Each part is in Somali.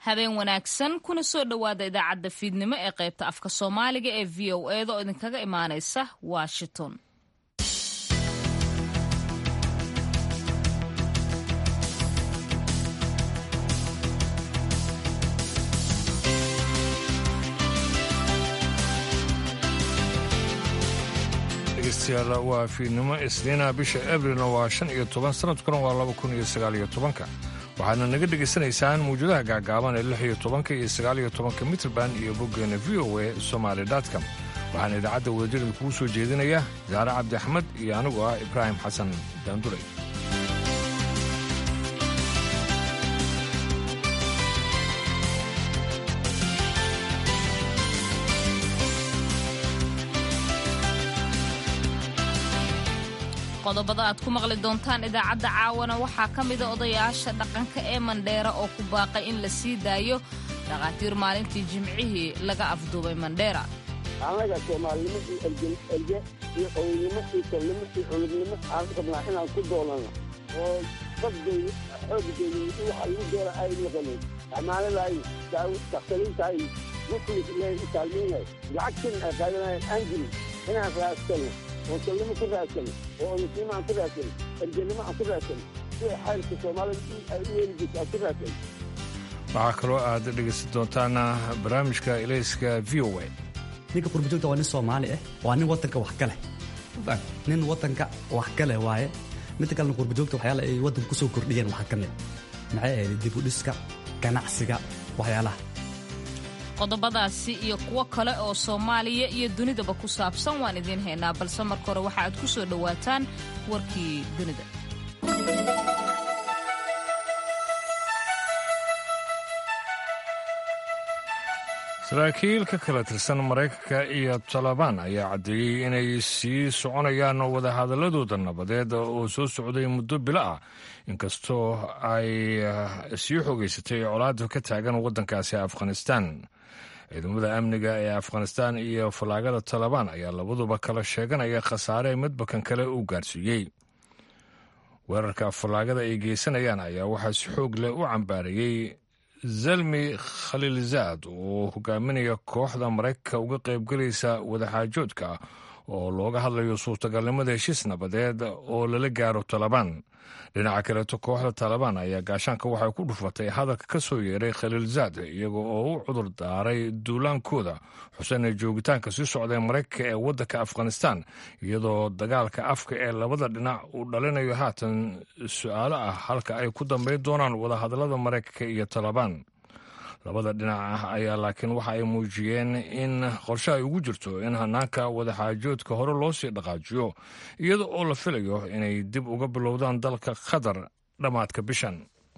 habeen wanaagsan kuna soo dhowaada idaacadda fiidnimo ee qaybta afka soomaaliga ee v o eeda oo idinkaga imaanaysa washington dhegeystayaal waa fiidnimo isniina bisha abrilna waa shan iyo toban sanadkuna waa laba kun iyo sagaal iyo tobanka waxaadna naga dhegaysanaysaan mawjadaha gaagaaban ee lix iyo tobanka iyo sagaal iyo tobanka mitrband iyo boggeena v o e somaali dotcom waxaana idaacadda wadajirda kugu soo jeedinaya saare cabdi axmed iyo anigu ah ibraahim xasan daanduley qodobada aad ku maqli doontaan idaacadda caawana waxaa ka mida odayaasha dhaqanka ee mandheera oo ku baaqay in la sii daayo dhakhaatiir maalintii jimcihii laga afduubay mandheera annaga soomaalinimo iyo elge iyo qownimo iyo kalnimo iyo culugnimo aan rabnaa inaan ku doonano oo dadgeyda xooggeeda waxa lagu doona ay noqonin amaanadaay dakhtariintaay muslimka taalmiinay lacagtin ay qaadanayeen aan jirin inaan raadsano oo kalnimo ku raadsano oo onisnimo aan ku raadsano ergenimo aan ku raadsano sida xaylka soomaalida ay u yeeli jirta aan ku raadsano waxaa kaloo aad dhegaysan doontaan barnaamijka ilayska v o a ninka qurbajoogta waa nin soomaali ah waa nin wadanka wax galeh nin wadanka wax gale waaye midda kalena qurbajoogta waxyaala ay wadanka kusoo kordhiyeen waxaa ka mid maxay ahayd dibudhiska ganacsiga waxyaalaha qodobadaasi iyo kuwo kale oo soomaaliya iyo dunidaba ku saabsan waan idiin haynaa balse marka hore waxa aad ku soo dhowaataan warkii dunida saraakiil ka kala tirsan maraykanka iyo talabaan ayaa caddeeyey inay sii soconayaan wadahadaladooda nabadeed oo soo socday muddo bilo ah inkastoo ay sii xoogeysatay colaada ka taagan waddankaasi afghanistan ciidamada amniga ee afghanistan iyo fallaagada talabaan ayaa labaduba kala sheeganaya khasaare midbakan kale uu gaarsiiyey weerarka fallaagada ay geysanayaan ayaa waxaa si xoog leh u cambaarayey zalmi khaliilzaad oo hogaaminaya kooxda maraykanka uga qaybgelaysa wadaxaajoodka oo looga hadlayo suurtagalnimada heshiis nabadeed oo lala gaaro talabaan dhinaca kaleeto kooxda talabaan ayaa gaashaanka waxay ku dhufatay hadalka ka soo yeeray khaliilzaad iyaga oo u cudur daaray duulaankooda xuseen joogitaanka sii socday maraykanka ee waddanka afghanistan iyadoo dagaalka afka ee labada dhinac uu dhalinayo haatan su-aalo ah halka ay ku dambayn doonaan wadahadallada maraykanka iyo talabaan labada dhinac ah ayaa laakiin waxa ay muujiyeen in qorshe ay ugu jirto in hanaanka wadaxaajoodka hore loo sii dhaqaajiyo iyada oo la filayo inay dib uga bilowdaan dalka qatar dhammaadka bishan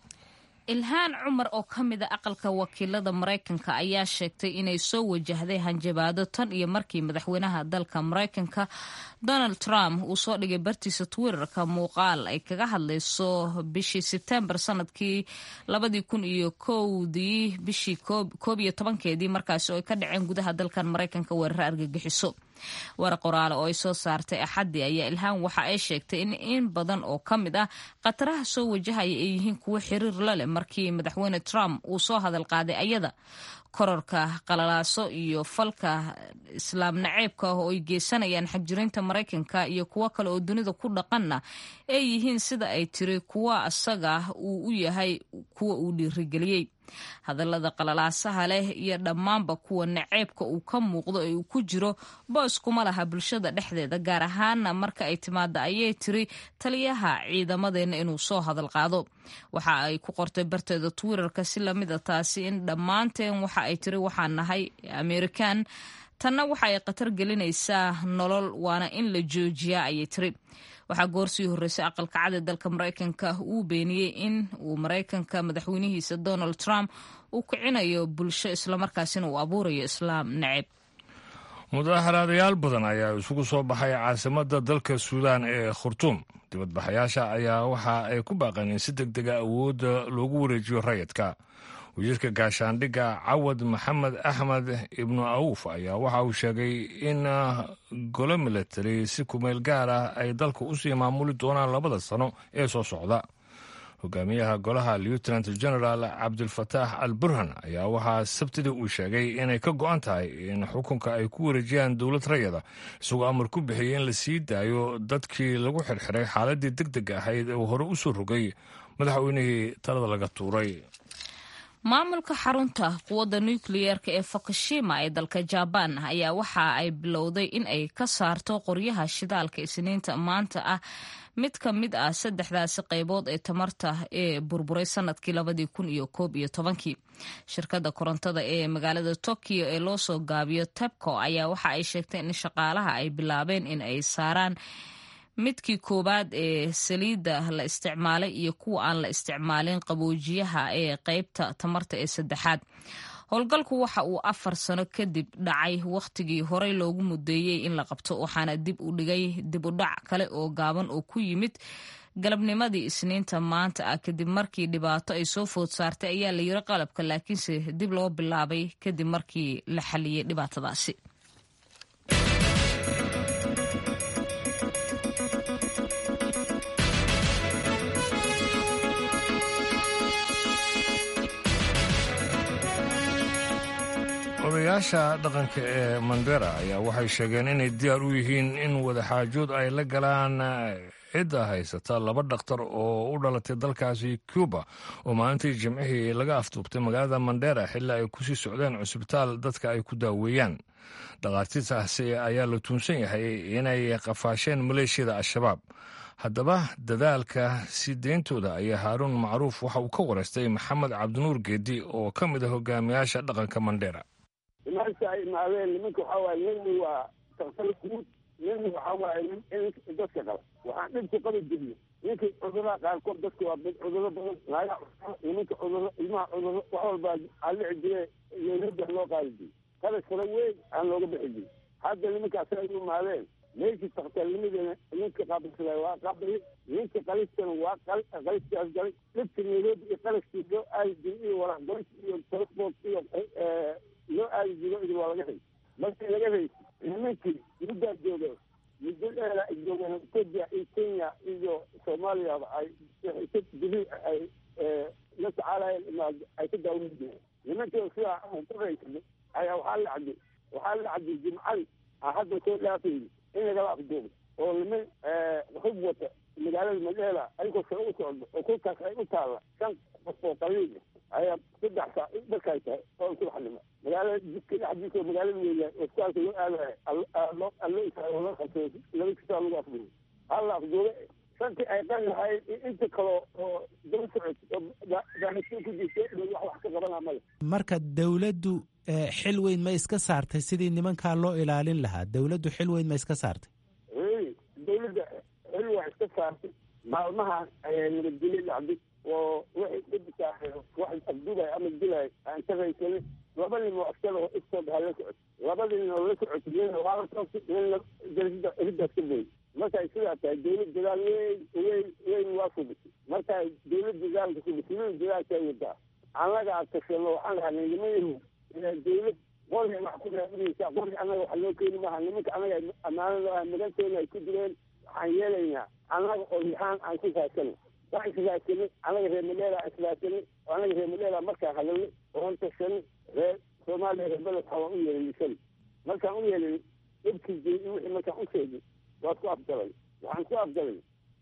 ilhaan cumar oo ka mid a aqalka wakiilada maraykanka ayaa sheegtay inay soo wajahday hanjabaado tan iyo markii madaxweynaha dalka maraykanka donald trump uu soo dhigay bartiisa twitterka muuqaal ay kaga hadlayso bishii sebtembar sanadkii labadii kun iyo kowdii bishii koob iyo tobankeedii markaasi oo ay ka dhaceen gudaha dalkan maraykanka weeraro argagixiso war qoraale oo ay soo saartay axaddii ayaa ilhaan waxa ay sheegtay in in badan oo ka mid ah khataraha soo wajahaya ay yihiin kuwo xiriir la leh markii madaxweyne trump uu soo hadal qaaday ayada kororka qalalaaso iyo falka islaam naceebka ah oo ay geysanayaan xagjirinta maraykanka iyo kuwo kale oo dunida ku dhaqanna ay yihiin sida ay tiri kuwa asaga uu u yahay kuwa uu dhiirigeliyey hadallada qalalaasaha leh iyo dhammaanba kuwa naceebka uu ka muuqdo ee uu ku jiro boos kuma laha bulshada dhexdeeda gaar ahaana marka ay timaada ayay tiri taliyaha ciidamadeenna inuu soo hadal qaado waxa ay ku qortay barteeda twitterka si lamid a taasi in dhammaanteen waxa ay tiri waxaan nahay amerikan tanna waxa ay khatar gelinaysaa nolol waana in la joojiyaa ayay tiri waxaa goorsii horreysay aqalka cad ee dalka maraykanka uu beeniyey in uu maraykanka madaxweynihiisa donald trump uu kicinayo bulsho islamarkaasina uu abuurayo islaam naceb mudaharaadayaal badan ayaa isugu soo baxay caasimadda dalka suudaan ee khurtuum dibadbaxayaasha ayaa waxa ay ku baaqeen in si deg dega awoodda loogu wareejiyo rayidka wasiirka gaashaandhigga cawad maxamed axmed ibnu awuf ayaa waxa uu sheegay in golo milatari si kumeel gaar ah ay dalka usii maamuli doonaan labada sano ee soo socda hogaamiyaha golaha lieutenant general cabdilfataax al burhan ayaa waxaa sabtidii uu sheegay inay ka go-an tahay in xukunka ay ku wareejiyaan dowlad rayada isagoo amar ku bixiyay in la sii daayo dadkii lagu xirxiray xaaladii deg deg ahayd ee uu hore u soo rogay madaxweynihii talada laga tuuray maamulka xarunta quwadda nukliyeerka ee fukushima ee dalka jabaan ayaa waxa ay bilowday in ay ka saarto qoryaha shidaalka isniinta maanta ah mid ka mid ah saddexdaasi qaybood ee tamarta ee burburay sanadkii labadii kun iyo koob iyo tobankii shirkadda korontada ee magaalada tokyo ee loo soo gaabiyo tebco ayaa waxa ay sheegtay in shaqaalaha ay bilaabeen in ay saaraan midkii koowaad ee saliidda la isticmaalay iyo kuwa aan la isticmaalin qaboojiyaha ee qeybta tamarta ee saddexaad howlgalku waxa uu afar sano kadib dhacay wakhtigii horey loogu mudeeyey in la qabto waxaana dib u dhigay dib u dhac kale oo gaaban oo ku yimid galabnimadii isniinta maanta ah kadib markii dhibaato ay soo food saartay ayaa la yiri qalabka laakiinse dib loo bilaabay kadib markii la xaliyey dhibaatadaasi odayaasha dhaqanka ee mandera ayaa waxay sheegeen inay diyaar u yihiin in wadaxaajood ay la galaan cidda haysata laba dhakhtar oo u dhalatay dalkaasi cuba oo maalintii jimcihii laga afduubtay magaalada mandera xilli ay kusii socdeen cusbitaal dadka ay ku daaweeyaan dhakhaatiirtaasi ayaa la tuunsan yahay inay qafaasheen maleeshiyada al-shabaab haddaba dadaalka sii deyntooda ayaa haaruun macruuf waxa uu ka wareystay maxamed cabdinuur geedi oo ka mid ah hogaamiyaasha dhaqanka mandera imaanta ay imaadeen nimanka waxaa waaye nina waa daktar guud nina waxaa waaye in dadka qaba waxaan dhibku qabi jirnay ninka cudurada qaarkood dadka waa cuduro badan naaga nimanka cuduro ilmaha cuduro wax walbaa alici jire yowlada loo qaadi jiray qaras fara weyn aan looga bixi jirin hadda nimankaas ay u imaadeen meeshii daktarnimadana ninka qaabisada waa qabay ninka qalistana waa qalistaas galay dhibka nairobi iyo qalaskii loo aadi jiray iyo waraaqgoys iyo transport iyo loo aadi jiro idin waa laga haysa markii laga haysa nimankii muddaa jooga muddo dheera ay joogeen etoobiya iyo kenya iyo soomaaliyaba ay dili ay la tacaalayeen ay ka daawan jireen nimankii sidaa aan ku haysanay ayaa waxaa la cabdi waxaa la cabdi jimcadi aan hadda soo dhaafayni in lagala afduubo oo niman hub wata magaalada madheela ayagoo sare u socdo oo kolkaas ay u taalla shan qof oo qaliil ayaa saddex saa markay tahay oo subaxnimo magaalada jidka dhexdiisa magaalada weeyaan isbitaalka loo aadayo allo isaago la qabtay laba kisaa lagu afduubo halla afduube shantii ay qan lahayd inta kale oo daba socod oo daahisiin ku jirta wax wax ka qabanaa male marka dawladdu xil weyn ma iska saartay sidii nimankaa loo ilaalin lahaa dawladdu xil weyn ma iska saartay dawladda xil waa iska saartay maalmahan ayaa nabadgelyo dhacday oo waxay dhibka wax afdugay ama dilay aan ka raysanin laba nin oo askada iskood ha la socot labada nin oo la socot nina waa la soogtay nina darasada eridaas ka boy markay sidaa tahay dawlad dadaal weyn weyn weyn waa subisay markay dawlad dadaalka subisay nina dadaalkay wadaa annagaa tashano waxaan lahaa nimayahu dawlad qori wax ku raadinaysaa qori annaga wax loo keeni maaha nimanka annaga ammaanada maganteena ay ku jireen waxaan yeelaynaa annaga oo yahaan aan ku raadsanay waan israadsanay annaga reer madheela israadsanay oo annaga reer madheela markaan hadalnay oon tashanay reer soomaaliya reer beledka waan u yeelay markaan u yeelay dhibkii jiri wixii markaan u sheegay waa ku afgalay waxaan ku afgalay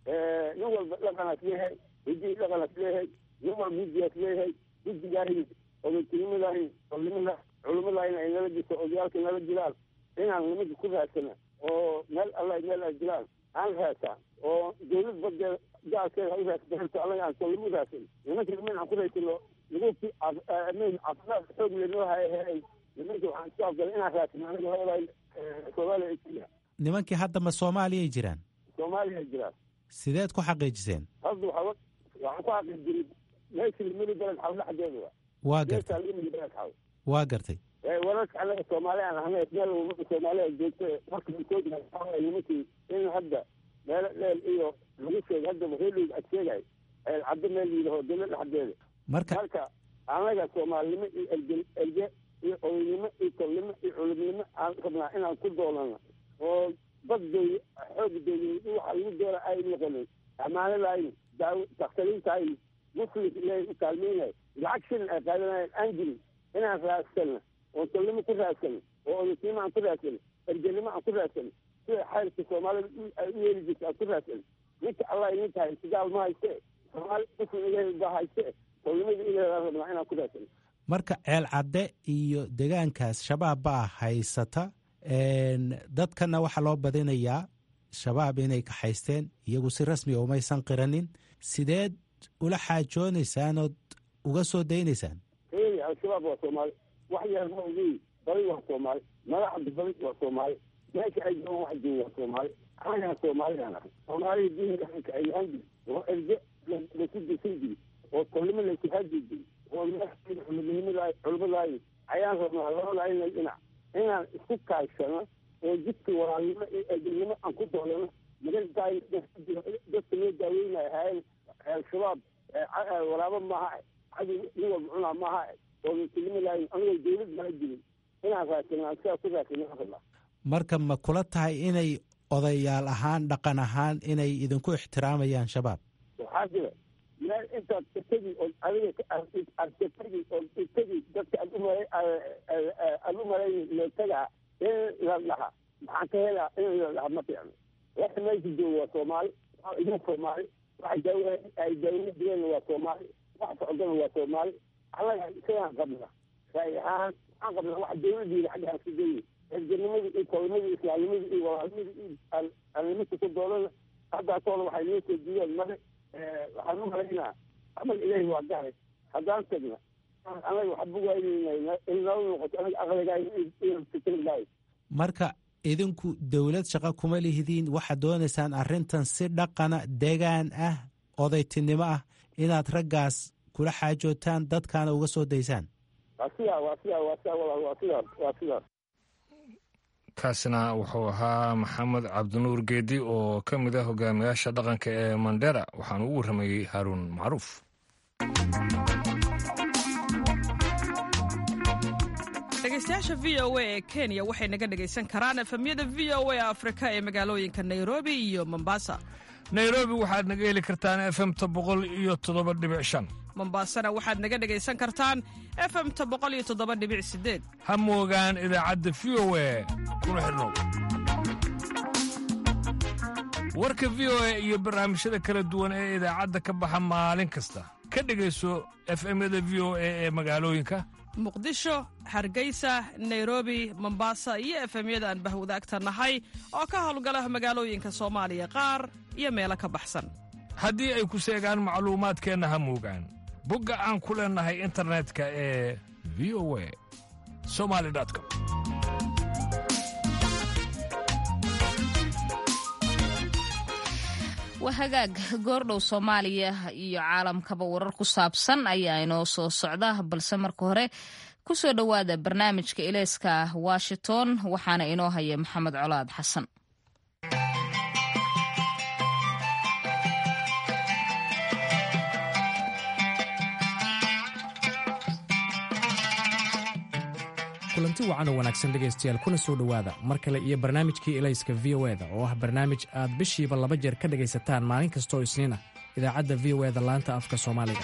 nin walba dhaqanaas leeyahay hidii dhaqanaas leeyahay nin walba guddigaas leeyahay guddigaahi odatinimadahi olimada culimadaahina ay nala jirto odayaalka nala jiraan inaan nimanka ku raadsana oo meel alla meel ay jiraan aan raadsaa oo dawlad badeeda gaalkeeda ha u raadsato horta anaga aan soo lagu raadsan nimanka niman aan ku raadsano lagu caafimaad xoog lenoo hayhay nimanka waxaan ku afgalay inaan raadsano anaga labada soomaaliya kenya nimankii hadda ma soomaaliyay jiraan soomaaliya jiraan sideed ku xaqiijiseen hadda waxaa waxaan ku xaqiijiray meesha limidi beled xaw dhexdeeda waa gartay limidi beled xaw waa gartay wararka anaga soomaali aan ahnay meel umada soomaaliya joogta marka koodi nimankii in hadda meelo dheel iyo lagu sheegay hadda reelig ad sheegay caddo meel yidhaho dawlad dhexdeeda marka marka anaga soomaalinimo iyo erge erge iyo odaynimo iyo tolnimo iyo culimnimo aan rabnaa inaan ku doolano oo badday xoog dawlad waxa lagu doora ay noqonin ammaanadaayni daaw dakhtariintaayni muslimka ilaahay u kaalmaynayo lacag shilin ay qaadanayaan aan jirin inaan raadsanno oo tolnimo ku raadsano oo odasiimo aan ku raadsano ergenimo aan ku raadsano sida xaylka soomaalida ay u yeeli jirta aan ku raadsano ninka allah idinka hayste gaal ma hayste soomaali muslim ilaahay baa hayste tolnimada ilaahay baan rabnaa inaan ku raadsano marka ceel cadde iyo degaankaas shabaab baa haysata dadkana waxaa loo badinayaa shabaab inay kaxaysteen iyagu si rasmiga umaysan qiranin sideed ula xaajoonaysaan ood uga soo daynaysaan eey al-shabaab waa soomaali wax yar ma ogeey badi waa soomaali madaxda badi waa soomaali meesha ay joogaan wax jooga waa soomaali anagaan soomaalidaan ahay soomaalida diin dhaqanka ay ahaan jiri oo erge lasu disan jiri oo tolnimo laysu haadi jiri oo culimadnimada culimadaayo ayaan rabnaa labada inay dhinac inaan isku kaashano oo jidka walaalnimo iyo eegnimo aan ku doolano magantaay dadka loo daaweynaya hayan al-shabaab walaabo maaha cadow nin walba cunaa maaha oo muslimo lahayn anigoo dawlad maa jirin inaan raadsanaa sidaa ku raadsanaa rabnaa marka ma kula tahay inay odayaal ahaan dhaqan ahaan inay idinku ixtiraamayaan shabaab waxaa jira meel intaad itagi oo adiga aad katagi oo itagi dadka aad umala aad u malayni leetagaa in la dhaha maxaan ka helaa in la dhaha ma fiicno waxa meesha jooga waa soomaali waa idin soomaali waxa daawa ay daawla digeenna waa soomaali wax socdana waa soomaali annaga isagaan qabna raay ahaan waxaan qabnaa wax dawladiina xaggaas ka geeyi erganimadii iyo tolnimadii islaamnimadii iyo walaalnimadii iyo alnimada ku doolana haddaasooda waxay noo soo diideen mare waxaan u malaynaa amal ilaahi waa garay haddaan tagna anaga waxba waaynayna in nala noqoto anaga aqligaay iyo fikrigaay marka idinku dowlad shaqo kuma lihidiin waxaad doonaysaan arrintan si dhaqana degaan ah odaytinimo ah inaad raggaas kula xaajootaan dadkaana uga soo daysaan waa sidaa waa sidaa waa sidaa walaal waa sidaas waa sidaas kaasina wuxuu ahaa maxamed cabdinuur geedi oo ka mid ah hogaamiyaasha dhaqanka ee mandera waxaana u warramayey haaruun macruuf dhegeystayaasha v o a ee kenya waxay naga dhegaysan karaan efemyada v o a afrika ee magaalooyinka nairobi iyo mombasa nairobi waxaad naga heli kartaan efemta boqol iyo toddoba dhibic shan mombasana waxaad naga dhegaysan kartaan efemta boqol iyo toddoba dhibic sideed ha moogaan idaacadda v o a kuna xidhnow warka v o a iyo barnaamijyada kala duwan ee idaacadda ka baxa maalin kasta ka dhegayso efemyada v o a ee magaalooyinka muqdisho hargeysa nairobi mombasa iyo efemyada aan bahwadaagta nahay oo ka howlgala magaalooyinka soomaaliya qaar iyo meelo ka baxsan haddii ay ku seegaan macluumaadkeenna ha moogaan bogga aan ku leennahay internetka ee v o a somali com waa hagaag goordhow soomaaliya iyo caalamkaba warar ku saabsan ayaa inoo soo socda balse marka hore ku soo dhowaada barnaamijka ilayska washington waxaana inoo haya maxamed colaad xasan kulanti wacan oo wanaagsan dhegaystayaal kuna soo dhowaada mar kale iyo barnaamijkii elayska v o eda oo ah barnaamij aad bishiiba laba jeer ka dhegaysataan maalin kastooo isniin ah idaacadda v o eda laanta afka soomaaliga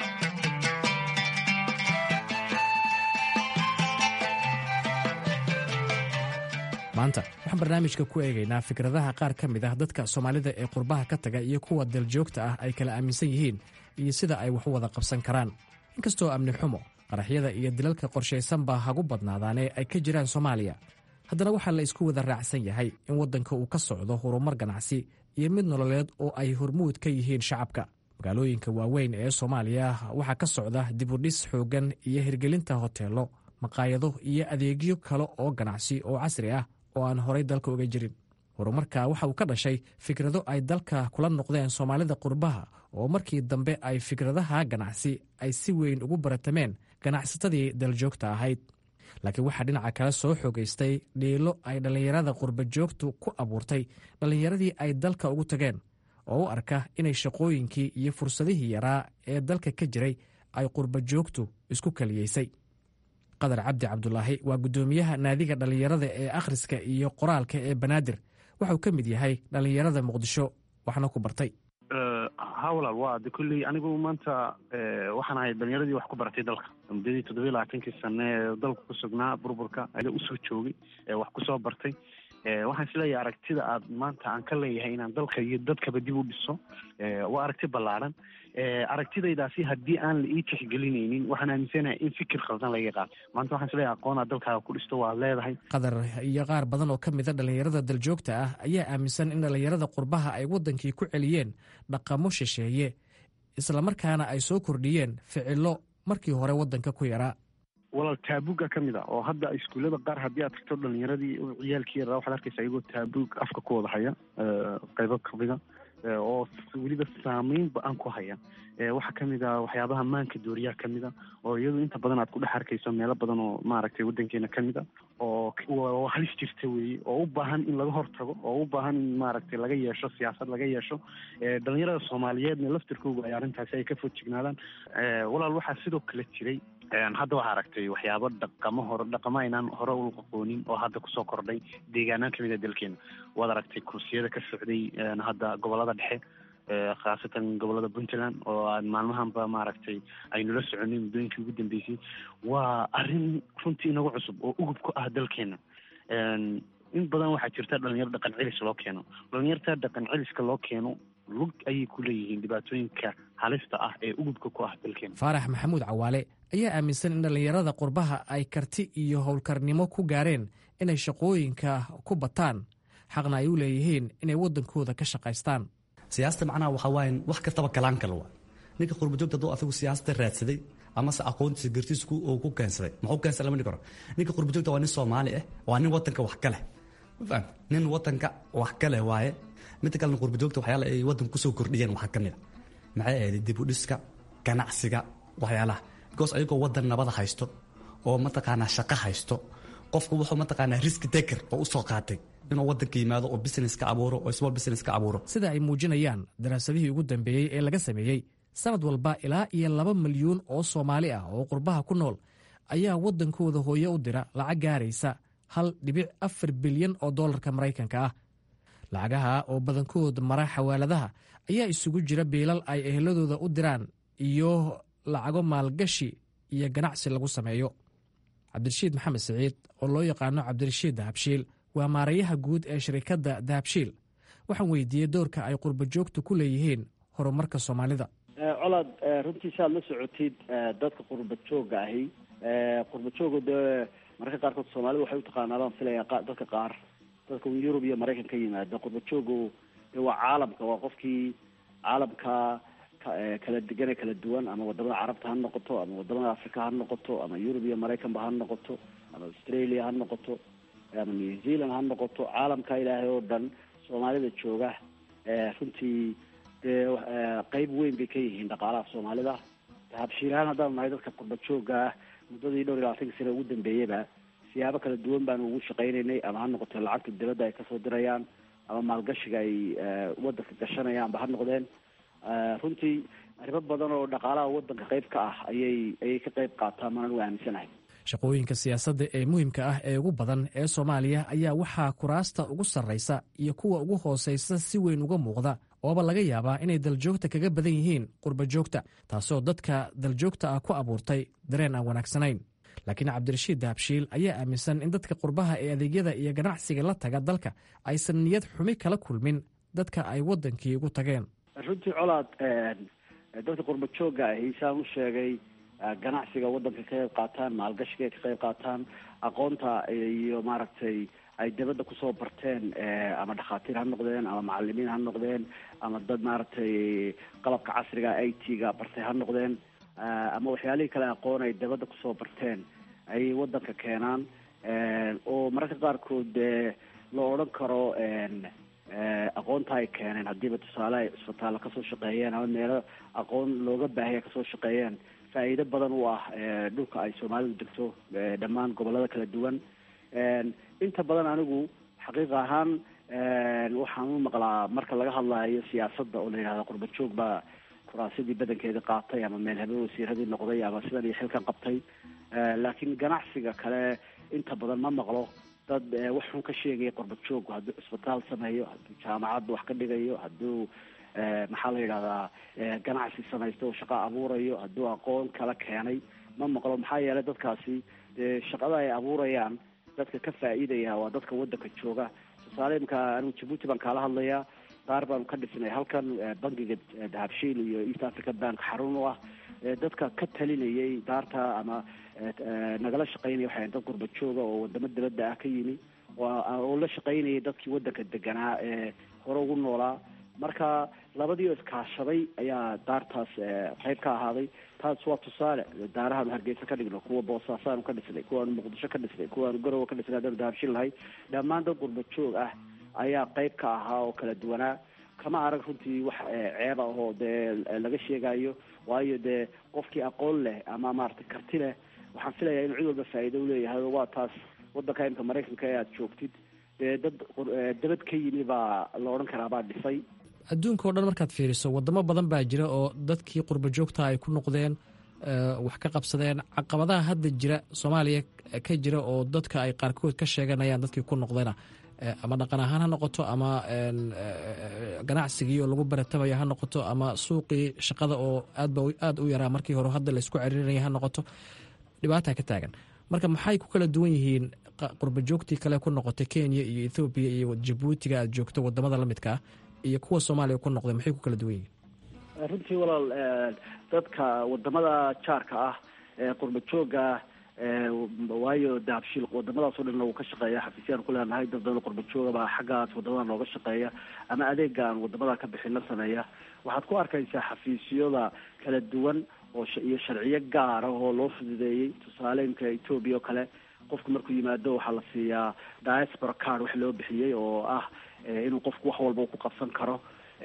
maanta waxaan barnaamijka ku eegaynaa fikradaha qaar ka mid ah dadka soomaalida ee qurbaha ka taga iyo kuwa daljoogta ah ay kala aaminsan yihiin iyo sida ay wax u wada qabsan karaan inkastoo amni xumo qaraxyada iyo dilalka qorshaysan baa hagu badnaadaanee ay ka jiraan soomaaliya haddana waxaa la isku wada raacsan yahay in waddanka uu ka socdo horumar ganacsi iyo mid nololeed oo ay hormuud ka yihiin shacabka magaalooyinka waaweyn ee soomaaliya waxaa ka socda dibudhis xooggan iyo hirgelinta hoteello maqaayado iyo adeegyo kale oo ganacsi oo casri ah oo aan horay dalka uga jirin horumarka waxa uu ka dhashay fikrado ay dalka kula noqdeen soomaalida qurbaha oo markii dambe ay fikradaha ganacsi ay si weyn ugu baratameen ganacsatadii daljoogta ahayd laakiin waxaa dhinaca kale soo xoogaystay dhiilo ay dhallinyarada qurbajoogtu ku abuurtay dhallinyaradii ay dalka ugu tageen oo u arka inay shaqooyinkii iyo fursadihii yaraa ee dalka ka jiray ay qurbajoogtu isku kaliyeysay qadar cabdi cabdulaahi waa guddoomiyaha naadiga dhallinyarada ee akhriska iyo qoraalka ee banaadir waxauu ka mid yahay dhallinyarada muqdisho waxna ku bartay ha walaal waa de kolley anigu maanta waxaan ahay dhalinyaradii wax ku baratay dalka muddadii toddobiyi labaatankii sane ee dalka ku sugnaa burburka ayaa usoo joogay wax kusoo bartay waxaan isleeyahay aragtida aad maanta aan ka leeyahay inaan dalka iyo dadkaba dib u dhiso waa aragti ballaaran aragtidaydaasi haddii aan la ii tixgelinaynin waxaan aaminsanahay in fikir khaldan laga qaato maanta waxaan isleeyahay aqoonaa dalkaaga ku dhisto waa leedahay qatar iyo qaar badan oo ka mida dhallinyarada daljoogta ah ayaa aaminsan in dhallinyarada qurbaha ay waddankii ku celiyeen dhaqamo shisheeye islamarkaana ay soo kordhiyeen ficilo markii hore waddanka ku yaraa walaal taabuga ka mid a oo hadda iskuullada qaar haddii aad tagto dhalinyaradii ciyaalkii yaraa waxaad arkaysa iyagoo taabug afka ku wada haya qaybo kamida oo weliba saameyn ba-an ku haya waxaa kamid a waxyaabaha maanka dooriyaha kamid a oo iyadu inta badan aad ku dhex arkayso meelo badan oo maaragtay waddankeena kamid a oo halis jirta weeye oo u baahan in laga hortago oo u baahan in maaragtay laga yeesho siyaasad laga yeesho dhalinyarada soomaaliyeedna laftirkooga ay arrintaasi ay ka foojignaadaan walaal waxaa sidoo kale jiray hadda waxaa aragtay waxyaabo dhaqamo hore dhaqamo aynaan hore u aqoonin oo hadda kusoo kordhay deegaanaan kamid a dalkeena waad aragtay kursiyada ka socday hadda gobolada dhexe khaasatan gobolada puntland oo aad maalmahanba maaragtay aynula soconay muddooyinkii ugu dambeysay waa arrin runtii inagu cusub oo ugub ku ah dalkeena in badan waxaa jirta dhalinyaro dhaqan celis loo keeno dhalinyarta dhaqan celiska loo keeno lug ayay ku leeyihiin dhibaatooyinka halista ah ee ugubka ku ah dalkeena faarax maxamuud cawaale ayaa aaminsan in dhallinyarada qurbaha ay karti iyo howlkarnimo ku gaareen inay shaqooyinka ku bataan xaqna ay u leeyihiin inay waddankooda ka shaqaystaan siyaasada macnaha waxaa waaye wax kastaba galaan kale waa ninka qurbajoogta hadduu asagu siyaasada raadsaday amase aqoontiisa gartiisa uu ku keensaday muxuu keensaday lama dhihi karo ninka qurbajoogta waa nin soomaali ah waa nin wadanka wax ka leh mafaham nin wadanka wax ka leh waaye midda kalena qurbajoogta waxyaala ay wadanka kusoo kordhiyeen waxaa ka mid a maxay ahayd dib u dhiska ganacsiga waxyaalaha because ayagoo wadan nabada haysto oo mataqaanaa shaqo haysto qofku wuxuu mataqaanaa riski taker oo usoo qaatay inuu wadanka yimaado oo business ka abuuro oo small business ka abuuro sida ay muujinayaan daraasadihii ugu dambeeyey ee laga sameeyey sanad walba ilaa iyo laba milyuun oo soomaali ah oo qurbaha ku nool ayaa waddankooda hooye u dira lacag gaaraysa hal dhibic afar bilyan oo dollarka maraykanka ah lacagaha oo badankood mara xawaaladaha ayaa isugu jira biilal ay eheladooda u diraan iyo lacago maalgashi iyo ganacsi lagu sameeyo cabdirashiid maxamed siciid oo loo yaqaano cabdirashiid dahabshiil waa maarayaha guud ee shirikadda dahabshiil waxaan weydiiyey doorka ay qurbajoogtu ku leeyihiin horumarka soomaalida colaad runtii saaad la socotid dadka qurba jooga ahi qurba jooga dee mararka qaarkood soomaalida waxay utaqaanaa baan filaya dadka qaar dadka yurub iyo maraykan ka yimaada qurba joogu de waa caalamka waa qofkii caalamka kala degane kala duwan ama wadamada carabta ha noqoto ama wadamada africa ha noqoto ama yurub iyo maraykanba ha noqoto ama australia ha noqoto ama new zealand ha noqoto caalamka ilaahay oo dhan soomaalida jooga runtii dee qeyb weyn bay ka yihiin dhaqaalaha soomaalida habshiilahaan haddaan nahay dadka qurba jooga ah muddadii dhowr iyo labaatanka sane ugu dambeeyaba siyaabo kala duwan baanu ugu shaqaynaynay ama ha noqoto lacagta dibadda ay kasoo dirayaan ama maalgashiga ay wadanka gashanayaanba ha noqdeen runtii arrimo badan oo dhaqaalaha wadanka qeyb ka ah ayay ayay ka qeyb qaataan manan u aaminsanahay shaqooyinka siyaasadda ee muhiimka ah ee ugu badan ee soomaaliya ayaa waxaa kuraasta ugu sarraysa iyo kuwa ugu hoosaysa si weyn uga muuqda ooba laga yaabaa inay daljoogta kaga badan yihiin qurba joogta taasoo dadka daljoogta ah ku abuurtay dareen aan wanaagsanayn laakiin cabdirashiid dahabshiil ayaa aaminsan in dadka qurbaha ee adeegyada iyo ganacsiga la taga dalka aysan niyad xumi kala kulmin dadka ay waddankii ugu tageen runtii colaad dadka qurba jooga ahi saan u sheegay ganacsiga wadanka ka qayb qaataan maalgashiga ay ka qayb qaataan aqoonta iyo maaragtay ay dabadda kusoo barteen ama dhakhaatiir ha noqdeen ama macalimiin ha noqdeen ama dad maaragtay qalabka casriga i t ga bartay ha noqdeen ama waxyaalihii kale aqoon ay dabadda kusoo barteen ayay wadanka keenaan oo mararka qaarkood dee la odhan karo aqoonta ay keeneen haddiiba tusaale ay cisbitaalla kasoo shaqeeyeen ama meelo aqoon looga baahaya kasoo shaqeeyeen faa'iido badan u ah dhulka ay soomaalidu degto dhammaan gobolada kala duwan inta badan anigu xaqiiq ahaan waxaan u maqlaa marka laga hadlayo siyaasadda oo la yidhahda qurba joog baa kuraasadii badankeeda qaatay ama meel habe wasiiradii noqday ama sidan iyo xilkan qabtay laakiin ganacsiga kale inta badan ma maqlo dad wax xun ka sheegaya qurba joogku hadduu cisbitaal sameeyo hadduu jaamacadda wax ka dhigayo hadduu maxaa la yidhahdaa ganacsi samaysta oo shaqo abuurayo hadduu aqoon kala keenay ma maqlo maxaa yeelay dadkaasi dee shaqada ay abuurayaan dadka ka faa'iidaya waa dadka waddanka jooga tusaale imka anigu jabuuti baan kaala hadlayaa qaar baanu ka dhisnay halkan bangiga dahabshiil iyo east africa bank xarun u ah dadka ka talinayay daarta ama nagala shaqaynaya waxay dad gurba jooga oo wadamo dabadda ah ka yimi oo la shaqaynayay dadkii waddanka deganaa ee hore ugu noolaa marka labadii oo iskaashaday ayaa daartaas qayb ka ahaaday taas waa tusaale daarahaanu hargeysa ka dhigno kuwa boosaasaanu ka dhisnay kuwaanu muqdisho ka dhisnay kuwaanu garowe ka dhisnay haddaanu dahabshin lahay dhammaan dad gurba joog ah ayaa qayb ka ahaa oo kala duwanaa kama arag runtii wax ceeb ah oo dee laga sheegayo waayo dee qofkii aqoon leh ama maaragtay karti leh waxaan filayaa inuu cid walba faa'iido uleeyahay waa taas waddanka imka maraykanka ee aada joogtid dee dad dabad ka yimi baa la odhan karaa baa dhisay adduunka o dhan markaad fiiriso wadamo badan baa jira oo dadkii qurba joogta ay ku noqdeen wax ka qabsadeen caqabadaha hadda jira soomaaliya ka jira oo dadka ay qaarkood ka sheeganayaan dadkii ku noqdayna ama dhaqan ahaan ha noqoto ama ganacsigii oo lagu baratamaya ha noqoto ama suuqii shaqada oo aadba aada u yaraa markii hore hadda laysku ceriirinaya ha noqoto dhibaata ka taagan marka maxay ku kala duwan yihiin qurba joogtii kale ku noqotay kenya iyo ethoobiya iyo jabuutiga aad joogto wadamada lamidka ah iyo kuwa soomaaliya ku noqday maxay ku kala duwan yihiin runtii walaal dadka wadamada jaarka ah ee qurba jooga waayo dahabshiil wadamadaasoo dhanna wuu ka shaqeeya xafiisyaan ku leenahay dad badan qurba jooga baa xaggaas wadamada nooga shaqeeya ama adeegaan wadamada ka bixina sameeya waxaad ku arkaysaa xafiisyada kala duwan oo iyo sharciyo gaara oo loo fududeeyey tusaale imka etoobiya oo kale qofku markuu yimaado waxaa la siiyaa diaspora card wax loo bixiyey oo ah inuu qofku wax walba ku qabsan karo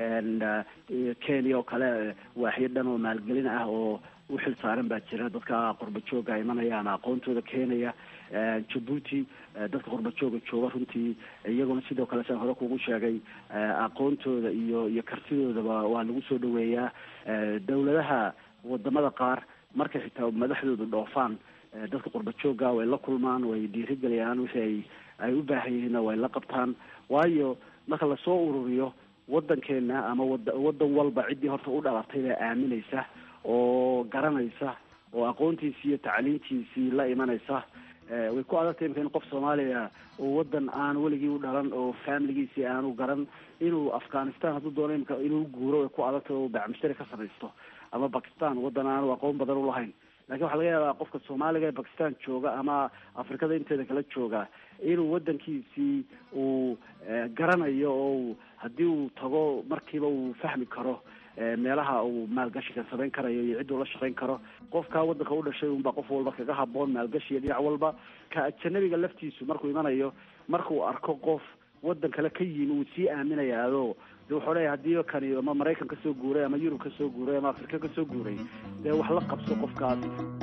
kenya oo kale waaxyo dhan oo maalgelin ah oo u xil saaran baa jira dadka qurba jooga imanaya ama aqoontooda keenaya jabuuti dadka qurba jooga jooga runtii iyaguna sidoo kale saan hore kugu sheegay aqoontooda iyo iyo kartidoodaba waa lagu soo dhaweeyaa dawladaha wadamada qaar markay xitaa madaxdoodu dhoofaan dadka qurba jooga way la kulmaan way dhiirigeliyaan wixii ay ay u baahan yihiinna way la qabtaan waayo marka lasoo ururiyo waddankeena ama wada waddan walba ciddii horta u dhalatay baa aaminaysa oo garanaysa oo aqoontiisii iyo tacliintiisii la imanaysa way ku adagtay imka in qof soomaaliya oo waddan aan weligii u dhalan oo familigiisii aanu garan inuu afghanistan hadduu doono imka inuu guuro way ku adagtay oo bacmushtari ka samaysto ama bakistan waddan aanu aqoon badan ulahayn lakin waxaa laga yaabaa qofka soomaaliga ee bakistan jooga ama afrikada inteeda kala jooga inuu waddankiisii uu garanayo oo haddii uu tago markiiba uu fahmi karo meelaha uu maalgashiga samayn karayo iyo cidduu la shaqayn karo qofkaa waddanka u dhashay unbaa qof walba kaga haboon maalgashiga dhinac walba ka ajanabiga laftiisu markuu imanayo markuu arko qof waddan kale ka yimi uu sii aaminayaado de wuxuu leeyahy haddii kani ama maraykan kasoo guuray ama yurub kasoo guuray ama afrika kasoo guuray dee wax la qabso qofkaas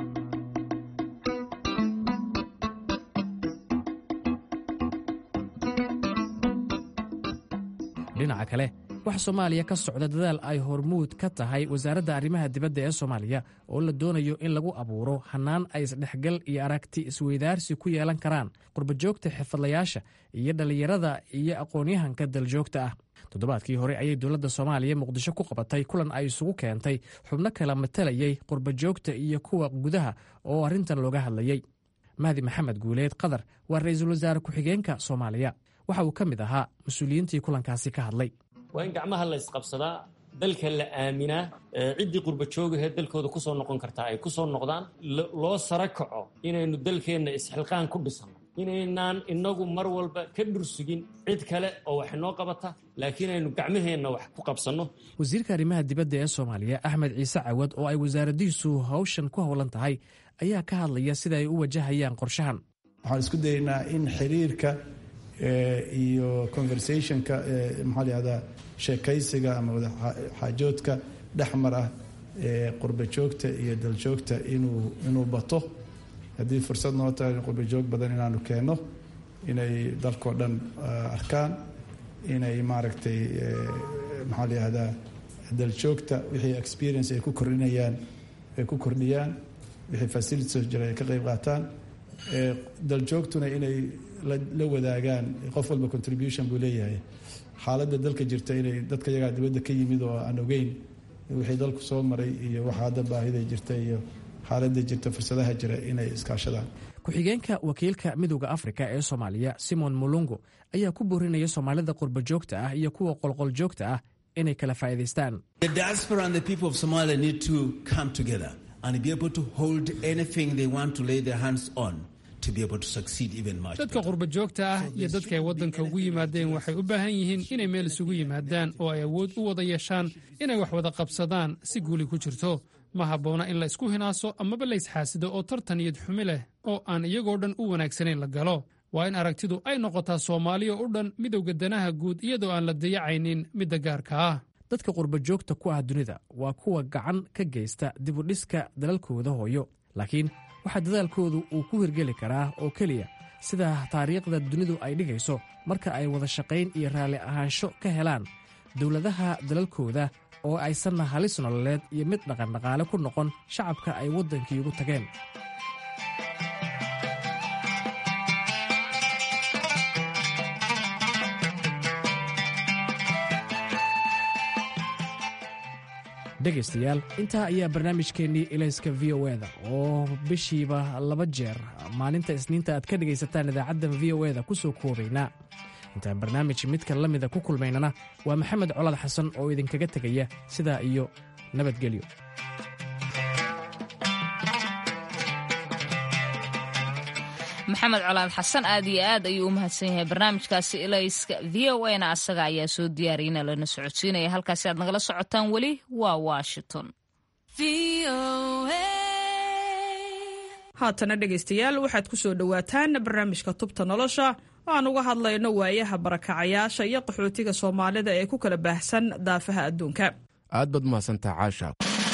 dhinaca kale waxaa soomaaliya ka socda dadaal ay hormuud ka tahay wasaaradda arrimaha dibadda ee soomaaliya oo la doonayo in lagu abuuro hannaan ay isdhexgal iyo aragti isweydaarsi ku yeelan karaan qurbajoogta xirfadlayaasha iyo dhallinyarada iyo aqoon-yahanka daljoogta ah toddobaadkii hore ayay dowladda soomaaliya muqdisho ku qabatay kulan ay isugu keentay xubno kala matalayay qurbajoogta iyo kuwa gudaha oo arrintan looga hadlayey mahdi maxamed guuleed qadar waa ra-iisul wasaare ku-xigeenka soomaaliya waxa uu ka mid ahaa mas-uuliyiintii kulankaasi ka hadlay waa in gacmaha la isqabsadaa dalka la aaminaa ciddii qurba joogahee dalkooda kusoo noqon kartaa ay kusoo noqdaan loo sara kaco inaynu dalkeenna isxilqaan ku dhisano inaynaan inagu mar walba ka dhursugin cid kale oo wax inoo qabata laakiin aynu gacmaheenna wax ku qabsanno wasiirka arrimaha dibadda ee soomaaliya axmed ciise cawad oo ay wasaaraddihiisu hawshan ku howlan tahay ayaa ka hadlaya sida ay u wajahayaan qorshahan waxaan isku daynaa in xiriirka iyo conversationka maxaa layihahdaa sheekaysiga ama wadaxaajoodka dhexmar ah ee qurbajoogta iyo daljoogta inuu inuu bato haddii fursad noo tahay qurbajoog badan inaanu keenno inay dalkao dhan arkaan inay maaragtay maxaa layihahdaa daljoogta wixii experience ay ku kordhinayaan ay ku kordhiyaan wixii facilities jira ay ka qayb qaataan daljoogtuna inay la wadaagaan qof walba contribution buu leeyahay xaaladda dalka jirta inay dadka yagaa dibadda ka yimid oo aan ogeyn wixii dalku soo maray iyo waxa hadda baahida jirta iyo xaaladda jirta fursadaha jira inay iskaashadaan ku-xigeenka wakiilka midowda afrika ee soomaaliya simon mulungu ayaa ku boorinaya soomaalida qurba joogta ah iyo kuwa qolqol joogta ah inay kala faa'iidaystaan dadka qurba joogta ah iyo dadka ay waddanka ugu yimaadeen waxay u baahan yihiin inay meel isugu yimaadaan oo ay awood u wada yeeshaan inay wax wada qabsadaan si guuli ku jirto ma habboona in la isku hinaaso amaba la isxaasido oo tartan iyad xumi leh oo aan iyagoo dhan u wanaagsanayn la galo waa in aragtidu ay noqotaa soomaaliya u dhan midowga danaha guud iyadoo aan la dayacaynin midda gaarka ah dadka qurba joogta ku ah dunida waa kuwa gacan ka geysta dibudhiska dalalkooda hooyo laakiin waxaa dadaalkoodu uu ku hirgeli karaa oo keliya sida taariikhda dunidu ay dhigayso marka ay wada shaqayn iyo raalli ahaansho ka helaan dowladaha dalalkooda oo aysanna halis nololeed iyo mid dhaqandhaqaale ku noqon shacabka ay waddankii ugu tageen dhegaystayaal intaa ayaa barnaamijkeennii ilayska v o eda oo bishiiba laba jeer maalinta isniinta aad ka dhegaysataan idaacaddan v o eda ku soo koobaynaa intaan barnaamij midka la mida ku kulmaynana waa maxamed colaad xasan oo idinkaga tegaya sidaa iyo nabadgelyo maxamed colaad xasan aad iyo aad ayuu u mahadsan yahay barnaamijkaasi ilayska v o a na asaga ayaa soo diyaariyana lana socodsiinaya halkaasi aad nagala socotaan weli waa washington haatana dhegaystayaal waxaad ku soo dhowaataan barnaamijka tubta nolosha oo aan uga hadlayno waayaha barakacayaasha iyo qaxootiga soomaalida ee ku kala baahsan daafaha adduunka aad baad umahadsantaha caasha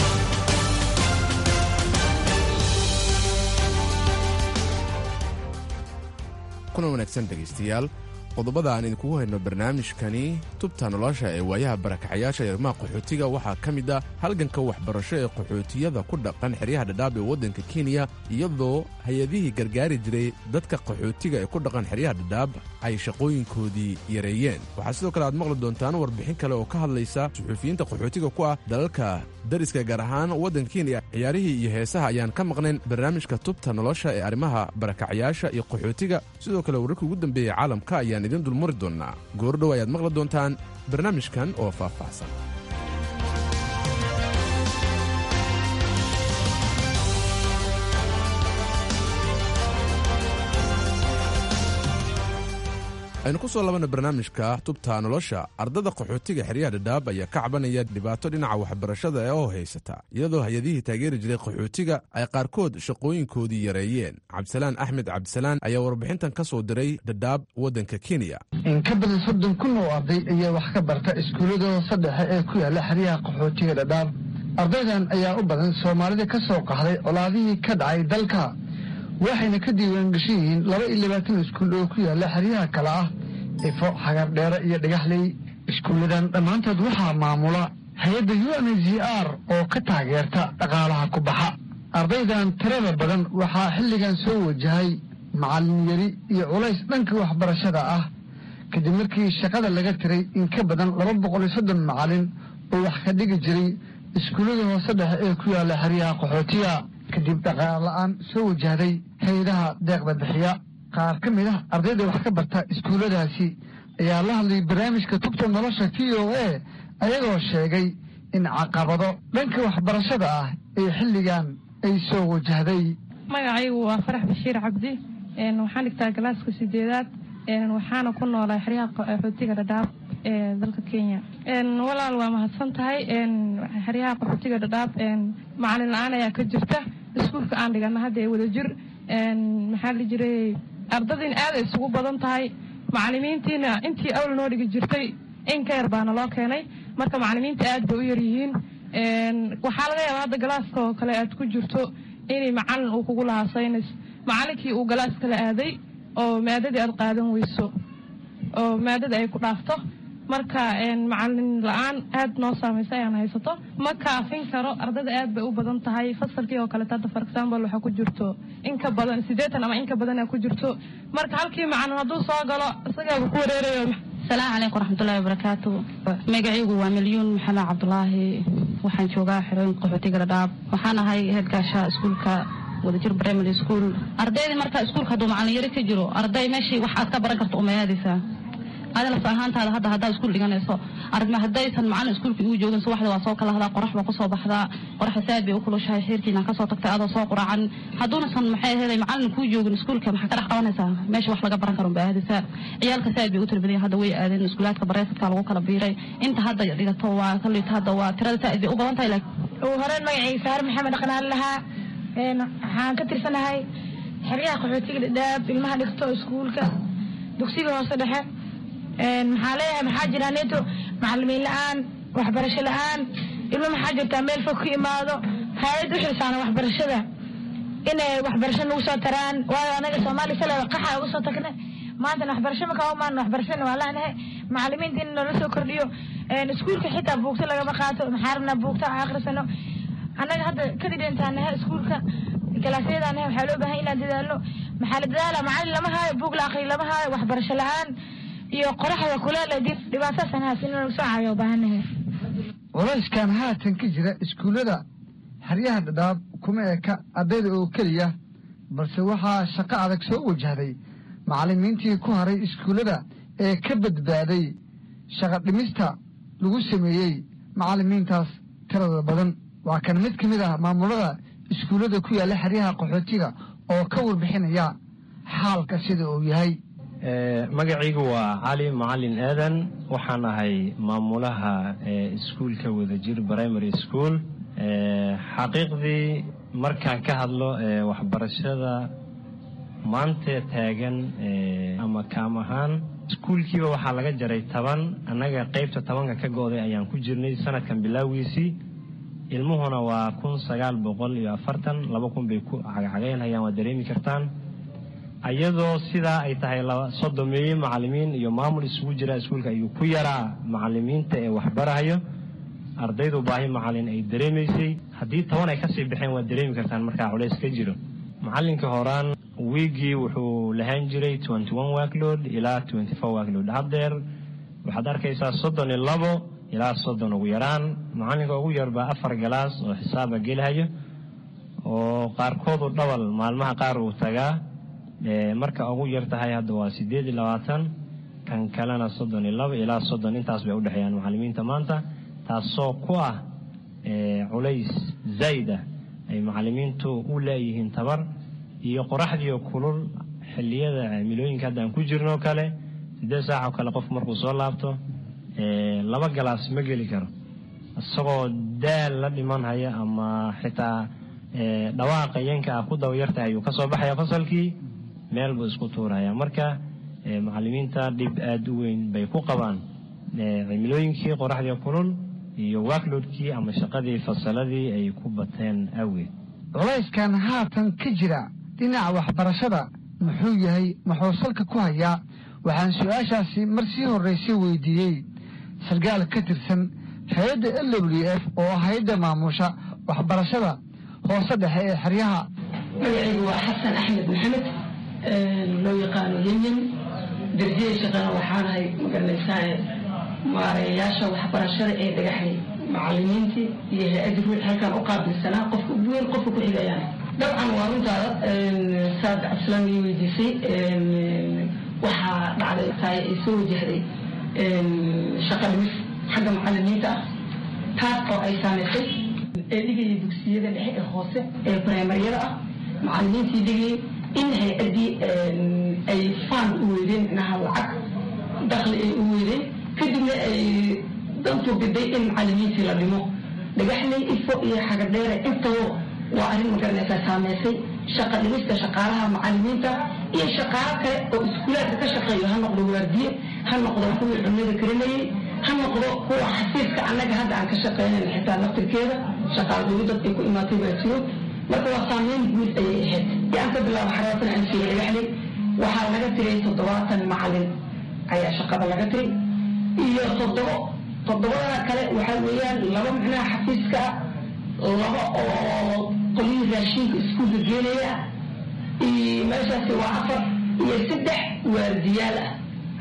kuna wanaagsan dhegaystayaal qodobada aan idinkugu hayno barnaamijkani tubta nolosha ee waayaha barakacayaasha arrimaha qaxootiga waxaa ka mid ah halganka waxbarasho ee qaxootiyada ku dhaqan xeryaha dhadhaab ee waddanka kenya iyadoo hay-adihii gargaari jiray dadka qaxootiga ee ku dhaqan xeryaha dhadhaab ay shaqooyinkoodii yareeyeen waxaa sidoo kale aad maqli doontaan warbixin kale oo ka hadlaysa suxuufiyiinta qaxootiga ku ah dalalka dariska gaar ahaan waddanka kenya ciyaarihii iyo heesaha ayaan ka maqnayn barnaamijka tubta nolosha ee arrimaha barakacayaasha iyo qaxootiga sidoo kale wararkii ugu dambeeyey caalamka ayaan idin dulmari doonnaa goordhow ayaad maqli doontaan barnaamijkan oo faahfaahsan aynu ku soo labanna barnaamijka tubta nolosha ardada qaxootiga xeryaha dhadhaab ayaa ka cabanaya dhibaato dhinaca waxbarashada ee oo haysata iyadoo hay-adihii taageeri jiray qaxootiga ay qaarkood shaqooyinkoodii yareeyeen cabdisalaan axmed cabdisalaan ayaa warbixintan ka soo diray dhadhaab waddanka kenya in ka badan soddon kun oo arday ayaa wax ka barta iskuullada hoose dhexe ee ku yaalla xeryaha qaxootiga dhadhaab ardaydan ayaa u badan soomaalida ka soo qaxday colaadihii ka dhacay dalka waxayna ka diiwaangashan yihiin laba iyo labaatan iskuul oo ku yaalla xeryaha kale ah ifo xagardheere iyo dhagaxley iskuulladan dhammaantood waxaa maamula hay-adda u n z r oo ka taageerta dhaqaalaha ku baxa ardaydan tirada badan waxaa xilligan soo wajahay macallin yari iyo culays dhanka waxbarashada ah kadib markii shaqada laga tiray in ka badan laba boqol iyo soddon macallin oo wax ka dhigi jiray iskuullada hoose dhexe ee ku yaalla xeryaha qaxootiga kadib dhaqaal la-aan soo wajahday hay-adaha deeqda bixiya qaar ka mid ah ardayda wax ka barta iskuulladaasi ayaa la hadlay barnaamijka tubta nolosha v o a ayagoo sheegay in caqabado dhanka waxbarashada ah ee xilligan ay soo wajahday magacaygu waa farax bashiir cabdi waxaan dhigtaa galaaska sideedaad waxaana ku noolaa xeryaha qaxootiga dhadhaab ee dalka kenya walaal waa mahadsan tahay xeryaha qaxootiga dhadhaab macalin la-aan ayaa ka jirta iskuulka aan dhigana hadda ee wadajir maxaa la jiray ardadiin aad ay isugu badan tahay macalimiintiina intii awl noo dhigi jirtay in ka yar baana loo keenay marka macalimiinta aad bay u yaryihiin waxaa laga yaabaa hadda galaaska oo kale aad ku jirto inay macalin uu kugu lahaa saynis macalinkii uu galaas kala aaday oo maadadii aad qaadan weyso oo maadada ay ku dhaafto marka macalin la-aan aad noo saamaysa ayaan haysato ma kaafin karo ardada aad bay u badan tahay fasalkii oo kaleeto hadda for example waxaa ku jirto in ka badan siddeetan ama in ka badan ku jirto marka halkii macalin hadduu soo galo isagaaba ku wareerayo asalaamu calaykum waraxmatullahi wabarakaatu magacaygu waa milyuun maxamed cabdulaahi waxaan joogaa xerooyinka qaxootiga dhadhaab waxaan ahay heedgaasha iskuulka wadajir primary school ardaydii marka iskuulka hadduu macalin yari ka jiro arday meeshii wax aad ka baran karto umayaadaysaa adi laf ahaantaada hadda haddaad iskuul dhiganayso aragma haddaysan macalin iskuulka igu joogin subaxda waa soo kalahdaa qorax baa kusoo baxdaa qoraxa saad bay u kulushahay xeerkiina kasoo tagtay adoo soo quracan hadduunasan maxay aheeday macalin kuu joogin iskuulka maxaa ka dhex qabanaysaa meesha wax laga baran karo unbaa aadaysaa ciyaalka saad bay u tarbadaya hadda way aadeen iskuulaadka bareefadka lagu kala biiray inta hadda dhigato waa kalita hadda waa tirada saad bay u badan tahay ugu horeen magacayga saare maxamed dhaqnaan lahaa waxaan ka tirsanahay xeryaha qaxootiga dhadhaab ilmaha dhigto iskuulka dugsiga hoose dhexe maxaa leeyahay maxaa jira neto macalimiin la-aan waxbarasho la-aan ilmo maxaa jirtaa meel fog ka imaado hay-ad u xilsaaran waxbarashada inay waxbarasho nagu soo taraan waayo anaga soomaaliya salada qaxa uga soo tagne maantana waxbarasho makaa umaan waxbarashana waa laanahay macalimiinta in loola soo kordhiyo iskuulka xitaa buugta lagama qaato maxaa rabnaa buugta akhrisano annaga hadda kadib intaanaha iskuulka kalaasyadaanaha waxaa loo baahan inaan dadaalo maxaa la dadaala macalin lama haayo buug la aqri lama haayo waxbarasho la-aan iyo qoraxda kuleel dhibaataasan haas in lagu soo caawiyo baahanahay culayskan haatan ka jira iskuullada xeryaha dhadhaab kuma eka ardayda oo keliya balse waxaa shaqo adag soo wajahday macallimiintii ku haray iskuullada ee ka badbaaday shaqa dhimista lagu sameeyey macallimiintaas tirada badan waa kan mid ka mid ah maamulada iskuullada ku yaalla xeryaha qaxootiga oo ka warbixinaya xaalka sida uu yahay magacaygu waa cali macalin aadan waxaan ahay maamulaha iskuulka wadajir primary school xaqiiqdii markaan ka hadlo waxbarashada maanta taagan ama kaam ahaan iskuulkiiba waxaa laga jaray toban annaga qaybta tobanka ka go'day ayaan ku jirnay sanadkan bilaawiisii ilmuhuna waa kun sagaal boqol iyo afartan laba kun bay ku cagcagaynhayaan waa dareemi kartaan ayadoo sidaa ay tahay sodomeeye macalimiin iyo maamul isugu jira iskuulka ayuu ku yaraa macalimiinta ee waxbarahayo ardaydu baahi macalin ay dareemaysay haddii toban ay kasii baxeen waad dareemi kartaan markaa culays ka jiro macalinka horaan wiigii wuxuu lahaan jiray workload ilaa workload haddeer waxaad arkaysaa soddon iyo labo ilaa soddon ugu yaraan macalinka ugu yarbaa afar galaas oo xisaaba gelahayo oo qaarkoodu dhawal maalmaha qaar uu tagaa marka ugu yar tahay hadda waa sideed iyo labaatan kan kalena soddon iyo labo ilaa soddon intaas bay udhexeeyaan macalimiinta maanta taasoo ku ah culays zayd ah ay macalimiintu u leeyihiin tabar iyo qoraxdiio kulul xiliyada cimilooyinka hadda aan ku jirno kale sideed saac oo kale qofku markuu soo laabto laba galaas ma geli karo isagoo daal la dhiman haya ama xitaa dhawaaqa yanka ah ku dabayartahay ayuu kasoo baxaya fasalkii meel buu isku tuuraya marka macalimiinta dhib aada u weyn bay ku qabaan cimilooyinkii qoraxdii kulul iyo wakloodkii ama shaqadii fasaladii ay ku bateen awgeed culayskan haatan ka jira dhinaca waxbarashada muxuu yahay muxuu salka ku hayaa waxaan su-aashaasi mar sii horraysay weydiiyey sargaal ka tirsan hay-adda l w f oo hay-adda maamusha waxbarashada hoose dhexe ee xeryaha magacaygu waa xasan axmed maxamed loo yaqaano yenyen darjiya shaqana waxaanahay magaranaysaa maareeyayaasha waxbarashada ee dhagaxay macalimiintii iyo hay-addi ruux halkaan u qaabilsanaa qofka ugu weyn qofka ku xigayaan dabcan waa runtaada saad cabdislaam ii weydiisay waxaa dhacday tahay ay soo wajahday shaqa dhimis xagga macalimiinta ah taas oo ay saamaysay ee dhigaya dugsiyada dhexe ee hoose ee primaryada ah macalimiintii dhigayay in hay-addii ay faan u weydeen micnaha lacag dakli ay u weydeen kadibna ay dantu biday in macalimiintii la dhimo dhagaxley ifo iyo xagadheere intaba waa arrin magaranaysaa saameysay shaqa dhimista shaqaalaha macalimiinta iyo shaqaalo kale oo iskuulaadka ka shaqeeyo ha noqdo waardiye ha noqdo kuwii cunnada karinayay ha noqdo kuwa xafiiska annaga hadda aan ka shaqeynayna xitaa laftirkeeda shaqaal dowladad ay ku imaatay baa jiro marka waa saameyn guud ayay ahayd si aan ka bilaabo xaraatan aan siiya dhagaxley waxaa laga tiray toddobaatan macalin ayaa shaqada laga tiray iyo toddobo toddobada kale waxaa weeyaan laba micnaha xafiiska laba oo qolyihii raashinka iskuulka geenaya iyo meeshaasi waa afar iyo saddex waardiyaal ah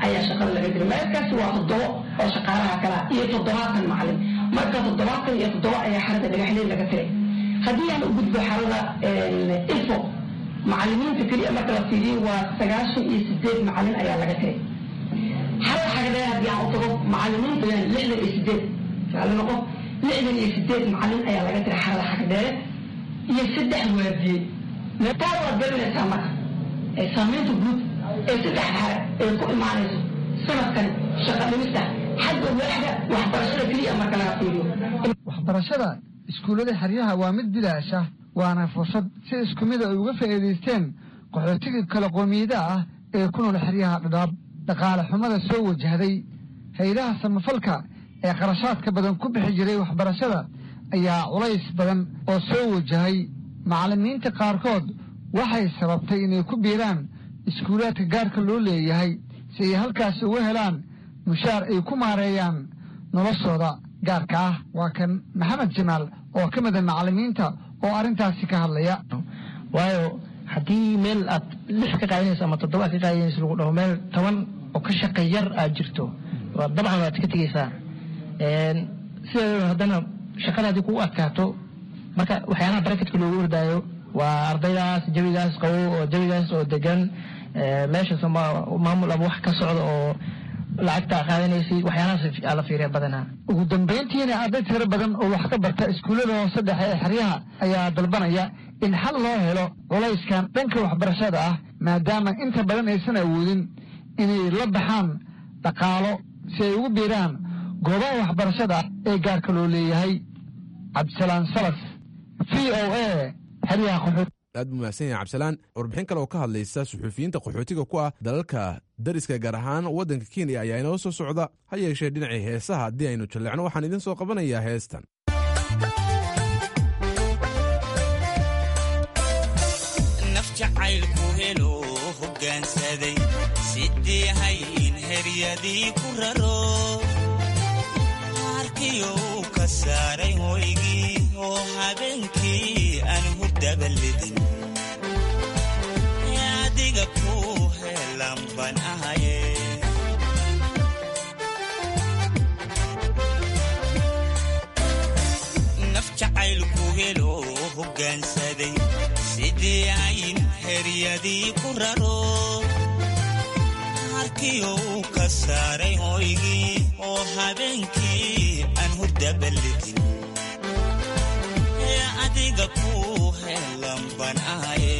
ayaa shaqada laga diray meelkaasi waa toddobo oo shaqaalaha kalaa iyo toddobaatan macalin marka toddobaatan iyo toddoba ayaa xarada dhagaxley laga tiray haddii aan u gudbo xarada ilfo macalimiinta keliya marka la fiiriyo waa sagaashan iyo sideed macalin ayaa laga tiray xarada xagadheer haddii aan u tago macalimiinta lixdan iyo sideed saali noqo lixdan iyo sideed macalin ayaa laga tiray xarada xagadheere iyo saddex waardiyey meetaa waad garanaysaa marka ee saamaynta guud ee saddex xare ee ku imaanayso sanadkan shaqa dhimista xagga waaxda waxbarashada keliya marka laga fiiriyo waxbarashada iskuullada xeryaha waa mid bilaash ah waana fursad si isku mid ay uga faa'iidaysteen qaxootiga kala qoomiyadaha ah ee ku nool xeryaha dhadhaab dhaqaale xumada soo wajahday hay-adaha samafalka ee qarashaadka badan ku bixi jiray waxbarashada ayaa culays badan oo soo wajahay macallimiinta qaarkood waxay sababtay inay ku biiraan iskuulaadka gaarka loo leeyahay si ay halkaasi uga helaan mushaar ay ku maareeyaan noloshooda gaarka ah waa kan maxamed jamaal oo ka mida macallimiinta oo arrintaasi ka hadlaya waayo haddii meel aad lix ka qaadanayso ama toddoba aad ka qaadanayso lagu dhaho meel toban oo ka shaqa yar aad jirto dabcan waad ka tegeysaa sideedaba haddana shaqada haddii kugu adkaato marka waxyaalaha barakatka loogu ordaayo waa ardaydaas jawigaas qabow oo jawigaas oo degan meeshaas maamul ama wax ka socda oo lacagta qaadanaysay waxyaalahaas la fiiriya badanaa ugu dambayntiina arday tiro badan oo wax ka barta iskuullada hoose dhexe ee xeryaha ayaa dalbanaya in xal loo helo culayskan dhanka waxbarashada ah maadaama inta badan aysan awoodin inay la baxaan dhaqaalo si ay ugu biiraan goobaha waxbarashada ee gaarka loo leeyahay cabdisalaan salas v o a xeryaha qaxood aad buu mahadsan yahay cabdisalaan warbixin kale oo ka hadlaysa suxuufiyiinta qaxootiga ku ah dalalka dariska gaar ahaan waddanka kenya ayaa inoo soo socda ha yeeshee dhinacii heesaha haddii aynu jalleecno waxaan idin soo qabanayaa heestan naf jacaylku helo hoggaansaday sidii hayin heryadii ku raro markiyo uu ka saaray hoygii oo habeenkii aan hurdabalidin adiga ku helan ban ahaye naf jacaylku helo hoggaansaday sidii ayn heryadii ku raro markiyo uu ka saaray hoygii oo habeenkii aan hurdabalidin adiga ku helan ban ahaye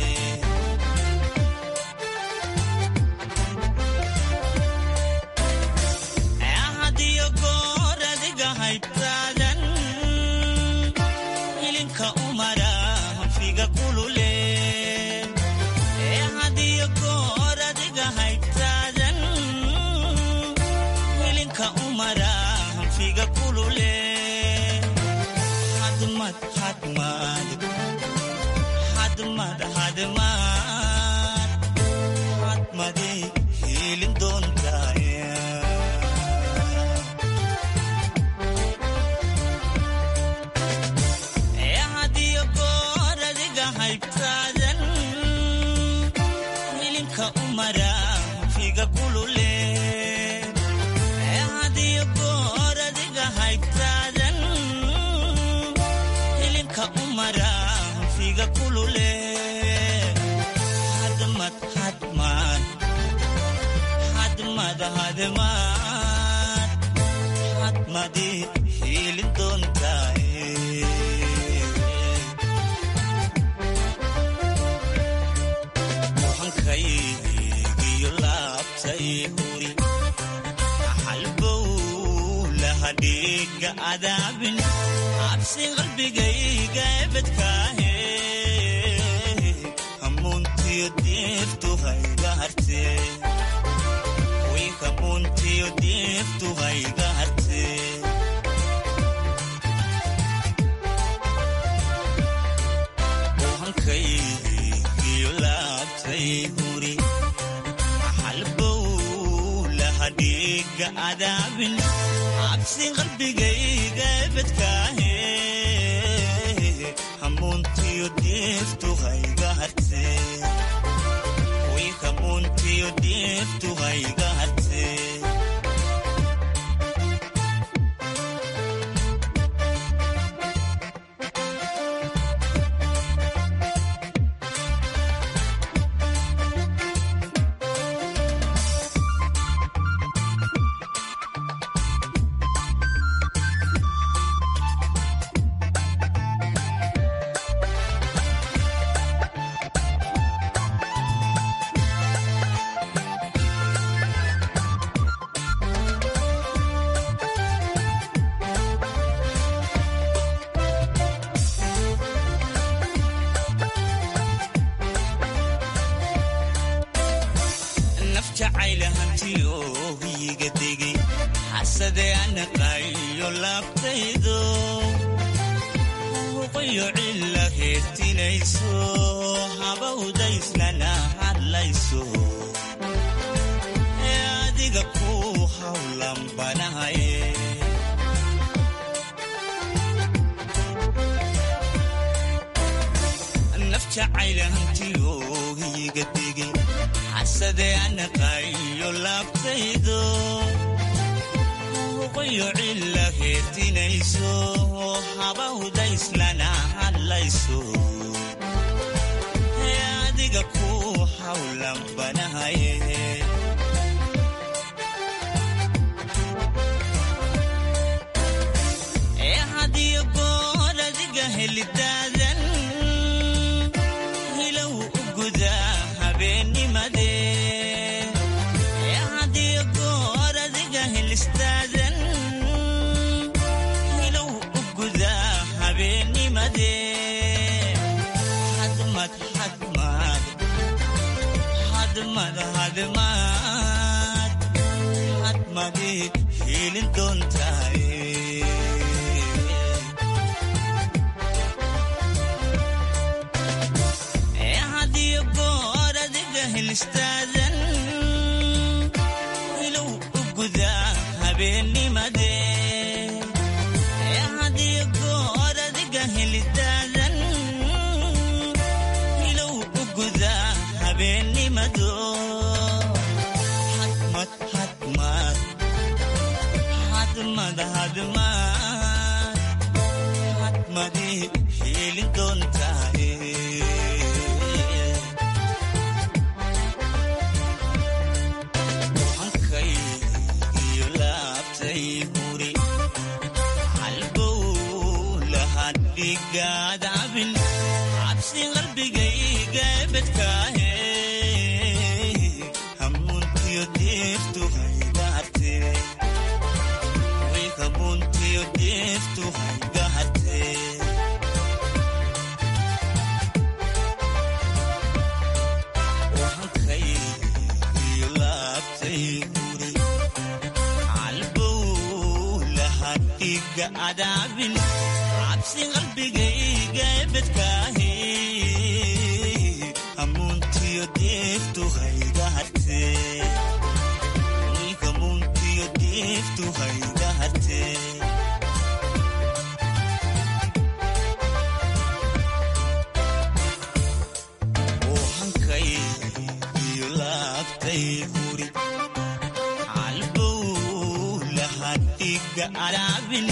hadiyo goor adiga haybtaadan ilinka umara hanfiga kulule hadiyo goor adiga haybtaadan ilinka umara hanfiga kulule hadmad hadmad hadmad hadmad hadmade hiilin doontaaya hadiyo goor adiga haybtaadan hilinka umara figa kulule hadiyo goor adiga haybtaadan hilinka umara figa kulule hadmad hadmad hadmad hadmad hadmadi hiilin doontaaye hankaygiyo laabtay huri halbow lahadhiga adaabin cabsi qalbigayga ebedkaahe hamuuntiyo diiftu hayga harte way hamuuntiyo diiftu hayga harte hankaygiyo laabtay huri halbow lahadhiga adaabin cabsi qalbigayga ebedkaahe hamuuntiyo diiftu hayga harte way hamuuntiyo diiftu hayga harte xasade anaqayo laabtaydo huqayo cilla heertinayso habawdayslana hadlayso ee adiga ku hawlan banahaye naf jacayla hantiyo higa degay xasade anaqayo laabtaydo huqayo cilla heertinayso habawdayslana hadlayso ee adiga ku hawlan banahaye ee hadiyo goor adiga helidaadan hilow u gudaa habeennimade ee hadiyo goor adiga helistaadan hilow u gudaa habeennimade hadmad hadmad hadmad hadmad hadmadi hiilin doontaaye ee hadiyo goor adiga helistaadan hilow u gudaa habeennimade ee hadiyo goor adiga helistaadan hilow u gudaa habeennimado hadmad hadmad hadmad hadmad hadmadi hiilin doontaaye hankay iyo laabtay huri halbow lahadhigaad cabin cabsi qalbigayga bedkaahe hamuuntiyo deeftu haygaharte way hamuuntiyo deeftu haygaharte hankay iyo laabtay huri halbow lahadhiga adaabin cabsi qalbigayga bedkaahe hamuuntiyo deeftu haygaharte way hamuuntiyo deeftu haygaharte oo hankay iyo laabtay huri halbow lahadhiga adaabin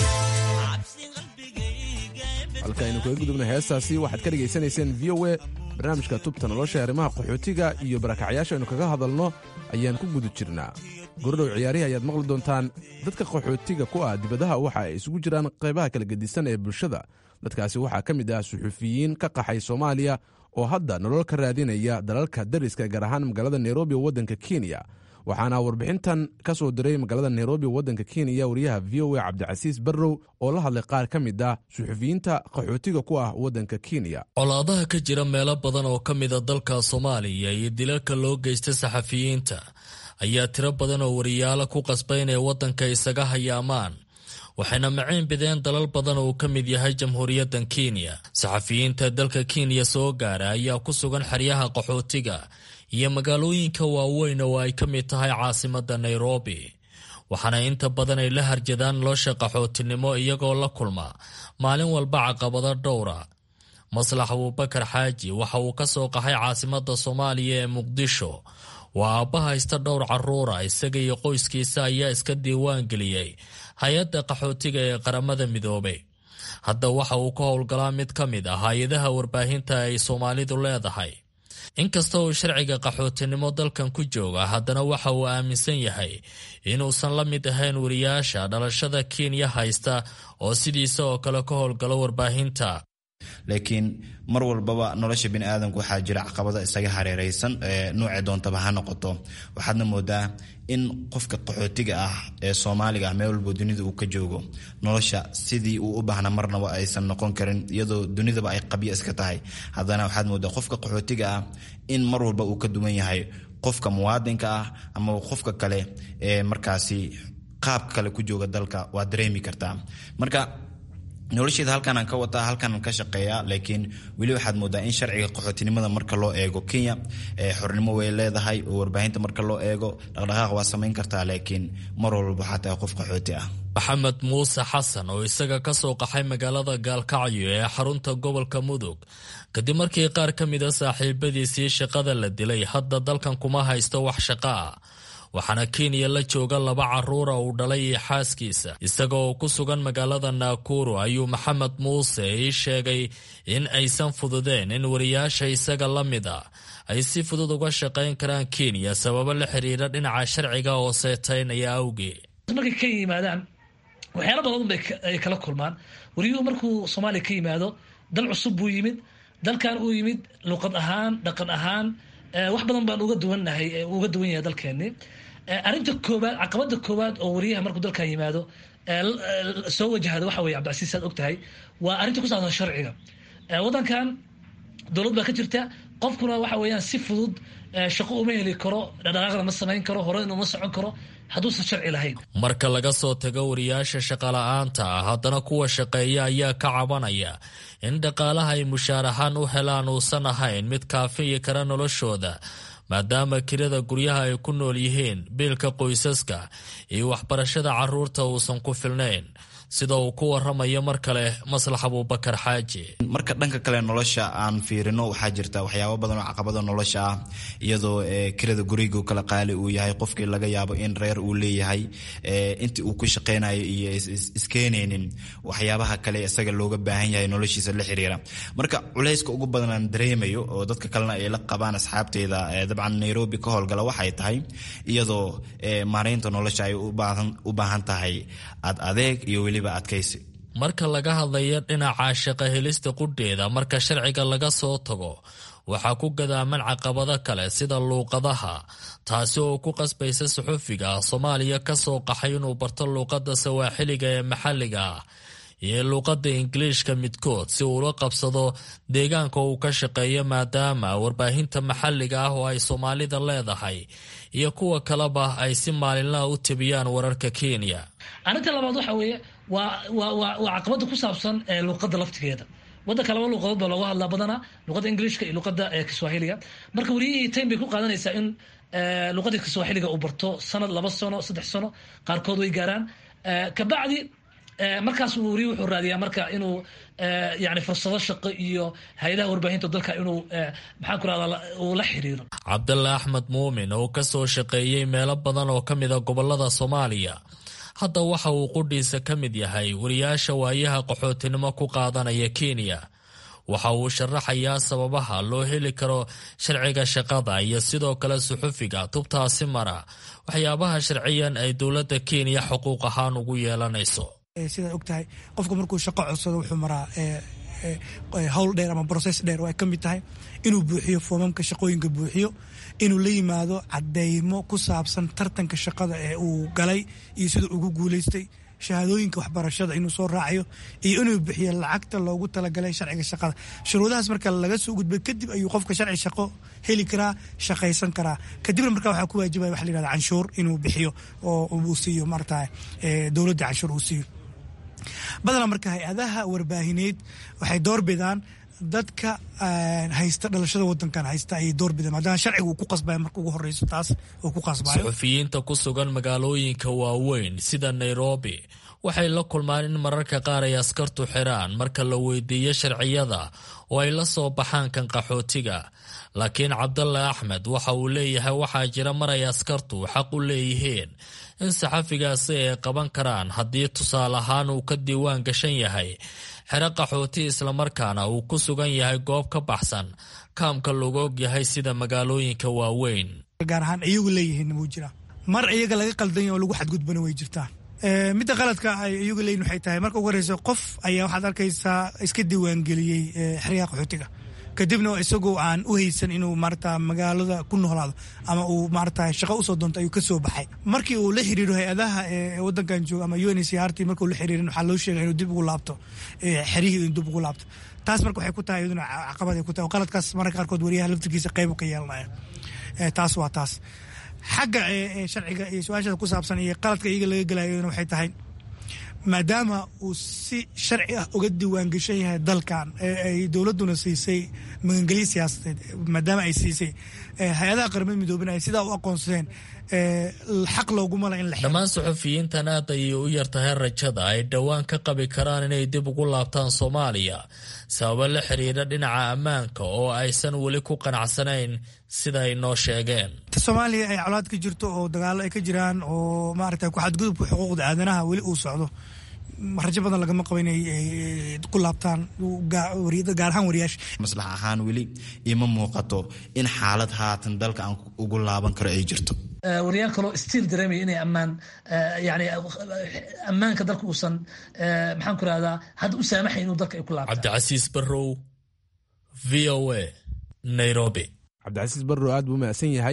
halka aynu kaga gudubna heestaasi waxaad ka dhegaysanayseen v o e barnaamijka tubta nolosha arrimaha qaxootiga iyo barakacyaasha aynu kaga hadalno ayaan ku guda jirnaa gorodhow ciyaarihi ayaad maqli doontaan dadka qaxootiga ku ah dibadaha waxa ay isugu jiraan qaybaha kala gedisan ee bulshada dadkaasi waxaa ka mid ah suxufiyiin ka qaxay soomaaliya oo hadda nolol ka raadinaya dalalka dariska gaar ahaan magaalada nairobi oo waddanka kenya waxaana warbixintan ka soo diray magaalada nairobi waddanka kenya wariyaha v o a cabdicasiis barrow oo la hadlay qaar ka mid ah suxufiyiinta qaxootiga ku ah waddanka kenya colaadaha ka jira meelo badan oo ka mida dalka soomaaliya iyo dilalka loo geysta saxafiyiinta ayaa tiro badan oo wariyaalo ku qasbay inay waddanka isaga hayaamaan waxayna maciin bideen dalal badan oo uu ka mid yahay jamhuuriyaddan kenya saxafiyiinta dalka kenya soo gaara ayaa ku sugan xeryaha qaxootiga iyo magaalooyinka waaweyn oo ay ka mid tahay caasimadda nairobi waxaana inta badan ay la harjadaan nolosha qaxootinimo iyagoo la kulma maalin walba caqabado dhowra maslax abuubakar xaaji waxa uu ka soo qaxay caasimadda soomaaliya ee muqdisho waa aabba haysta dhowr carruura isaga iyo qoyskiisa ayaa iska diiwaan geliyey hay-adda qaxootiga ee qaramada midoobay hadda waxa uu ka howlgalaa mid ka mid ah hay-adaha warbaahinta ay soomaalidu leedahay inkasta uu sharciga qaxootinimo dalkan ku jooga haddana waxa uu aaminsan yahay inuusan la mid ahayn wariyaasha dhalashada kenya haysta oo sidiisa oo kale ka howlgalo warbaahinta laakiin mar walbaba nolosha bini aadamka waxaa jira caqabado isaga hareereysan nuuce doontaba ha noqoto waxaadna moodaa in qofka qaxootiga ah ee soomaaliga ah meel walbo dunida uu ka joogo nolosha sidii uu u baahna marnaba aysan noqon karin iyadoo dunidaba ay qabyo iska tahay haddana waxaad moodaa qofka qaxootiga ah in mar walba uu ka duwan yahay qofka muwaadinka ah ama qofka kale ee markaasi qaabka kale ku jooga dalka waa dareemi kartaa marka nolosheeda halkaanaan ka wataa halkaanaan ka shaqeeyaa laakiin weli waxaad moodaa in sharciga qaxootinimada marka loo eego kenya xornimo way leedahay oo warbaahinta marka loo eego dhaqdhaqaaq waa samayn kartaa laakiin mar walba waxaa tahay qof qaxooti ah maxamed muuse xasan oo isaga ka soo qaxay magaalada gaalkacyo ee xarunta gobolka mudug kadib markii qaar ka mida saaxiibadiisii shaqada la dilay hadda dalkan kuma haysto wax shaqo ah waxaana kenya la jooga laba caruura uu dhalay iyo xaaskiisa isaga oo ku sugan magaalada naakuru ayuu maxamed muuse ii sheegay in aysan fududeen in wariyaasha isaga la mid a ay si fudud uga shaqayn karaan kenya sababo la xiriira dhinaca sharciga oo seetaynaya awgeed markay ka yimaadaan waxyaala badan bay ay kala kulmaan wariyuhu markuu soomaaliya ka yimaado dal cusub buu yimid dalkan uu yimid luqad ahaan dhaqan ahaan wax badan baan uga duwannahay uga duwan yahay dalkeeni arrinta koowaad caqabada koowaad oo wariyaha markuu dalkan yimaado soo wajahda waxa weye cabdicasiis aad og tahay waa arrinta ku saabsan sharciga waddankan dowlad baa ka jirta qofkuna waxa weeyaan si fudud shaqo uma heli karo dhaqdhaqaaqna ma samayn karo hore inuma socon karo hadduusan sharci lahayn marka laga soo tago wariyaasha shaqala-aanta ah haddana kuwa shaqeeya ayaa ka cabanaya in dhaqaalaha ay mushaar ahaan u helaan uusan ahayn mid kaafiyi kara noloshooda maadaama kirada guryaha ay ku nool yihiin biilka qoysaska iyo waxbarashada caruurta uusan ku filnayn sida uu ku waramayo mar kale maslax abuubakar xaaji marka dhanka kale nolosha aan fiirino waxaa jirta waxyaabo badan oo caqabado nolosha ah iyadoo kirada guriga kala qaali uu yahay qofkii laga yaabo in reer uu leeyahay intii uu ku shaqeynayo iyo iskeenaynin waxyaabaha kale isaga looga baahan yahay noloshiisa la xiriira marka culayska ugu badan aan dareemayo oo dadka kalena ay la qabaan asxaabteyda dabcan nairobi ka howlgala waxay tahay iyadoo maareynta nolosha ay u baahan tahay ad adeeg iyo weli marka laga hadlayo dhinaca shaqo helista qudheeda marka sharciga laga soo tago waxaa ku gadaaman caqabado kale sida luuqadaha taasi oo ku qasbaysa suxufiga soomaaliya ka soo qaxay inuu barto luuqadda sawaaxiliga ee maxalliga ah iyo luuqadda ingiliishka midkood si uula qabsado deegaanka uu ka shaqeeyo maadaama warbaahinta maxalliga ah oo ay soomaalida leedahay iyo kuwa kaleba ay si maalinlaha u tabiyaan wararka kenya arrinta labaad waxa weeye waa waa waa waa caqabada ku saabsan luuqadda laftigeeda waddanka laba luuqadood baa looga hadlaa badanaa luuqadda ingiliishka iyo luuqadda kiswahiliga marka wariyihii time bay ku qaadanaysaa in luuqadda kiswahiliga uu barto sanad laba sano saddex sano qaarkood way gaaraan kabacdi markaas wariyi wuxuu raadiyaa marka inuu yani fursado shaqo iyo hay-adaha warbaahinta dalka inuu maxaan ku rahda uu la xiriiro cabdalla axmed muumin oo ka soo shaqeeyey meelo badan oo ka mida gobolada soomaaliya hadda waxa uu qudhiisa ka mid yahay wariyaasha waayaha qaxootinimo ku qaadanaya kenya waxa uu sharaxayaa sababaha loo heli karo sharciga shaqada iyo sidoo kale suxufiga tubtaasi mara waxyaabaha sharciyan ay dowladda kenya xuquuq ahaan ugu yeelanayso sidaad og tahay qofka markuu shaqo codsado wuxuu maraa howl dheer ama broses dheer oo ay ka mid tahay inuu buuxiyo foomamka shaqooyinka buuxiyo inuu la yimaado cadeymo ku saabsan tartanka shaqada ee uu galay iyo siduu ugu guuleystay shahaadooyinka waxbarashada inuu soo raacayo iyo inuu bixiyo lacagta loogu talagalay sharciga shaqada shuruudahaas marka laga soo gudbay kadib ayuu qofka sharci shaqo heli karaa shaqaysan karaa kadibna marka waxaa ku waajibaya waxa la yihahda canshuur inuu bixiyo oo uu siiyo maarata dowladda canshuur uu siiyo badanaa marka hay-adaha warbaahineed waxay doorbidaan dadka haysta dhalashada wadankan haysta ayay doorbidaan maadaama sharciga uu ku qasbaya marka ugu horeyso taas uu ku qasbayo suxufiyiinta ku sugan magaalooyinka waaweyn sida nairobi waxay la kulmaan in mararka qaar ay askartu xiraan marka la weydiiyo sharciyada oo ay la soo baxaan kan qaxootiga laakiin cabdalla axmed waxa uu leeyahay waxaa jira mar ay askartu xaq u leeyihiin in saxafigaasi ay qaban karaan haddii tusaale ahaan uu ka diiwaan gashan yahay xero qaxooti islamarkaana uu ku sugan yahay goob ka baxsan kaamka lagu og yahay sida magaalooyinka waaweyn gaar ahaan iyagu leeyihiin wuu jira mar iyaga laga qaldanya oo lagu xadgudbana way jirtaa midda qaladka ay iyagu leeyihin waxay tahay marka ugu horeysa qof ayaa waxaad arkaysaa iska diiwaangeliyey xeryaha qaxootiga kadibna isagoo aan u haysan inuu maarata magaalada ku noolaado ama uu maarata shaqo usoo doonto ayuu kasoo baxay markii uu la xiriiro hay-adaha wadankan jooga ama un c r t markuu la xiriirin waxaa loo sheegay inuu dib ugu laabto xerihii inuu dib ugu laabto taas marka waxay ku tahay iyaduna caqabad ay ku tahay oo qaladkaas mararka qaarkood wariyaha laftirkiisa qayb ka yeelanaya taas waa taas xagga sharciga iyo su-aashada ku saabsan iyo qaladka iyaga laga gelayona waxay tahay maadaama uu si sharci ah uga diiwaangeshan yahay dalkan ay dowladduna siisay magangelyo siyaasadeed maadaama ay siisay hay-adaha qaramada midoobena ay sidaa u aqoonsadeen xaq looguma la in la dhammaan suxufiyiintan aad ayay u yartahay rajada ay dhowaan ka qabi karaan inay dib ugu laabtaan soomaaliya sababo la xiriira dhinaca ammaanka oo aysan weli ku qanacsanayn sida ay noo sheegeen soomaaliya ay colaad ka jirto oo dagaalo ay ka jiraan oo maaragta ku xadgudubka xuquuqda aadanaha weli uu socdo rajo badan lagama qabo inay ku laabtaan gaar ahaan wariyaasha maslax ahaan weli ima muuqato in xaalad haatan dalka aan ugu laaban karo ay jirto waryaal kaloo stiil dareemaya inay ammaan yani ammaanka dalka uusan maxaan ku rahdaa hadda u saamaxay inuu dalka ay ku laabtaan cabdicasiis barrow v o a nairobi cabdicasiis barrow aad buu mahadsan yahay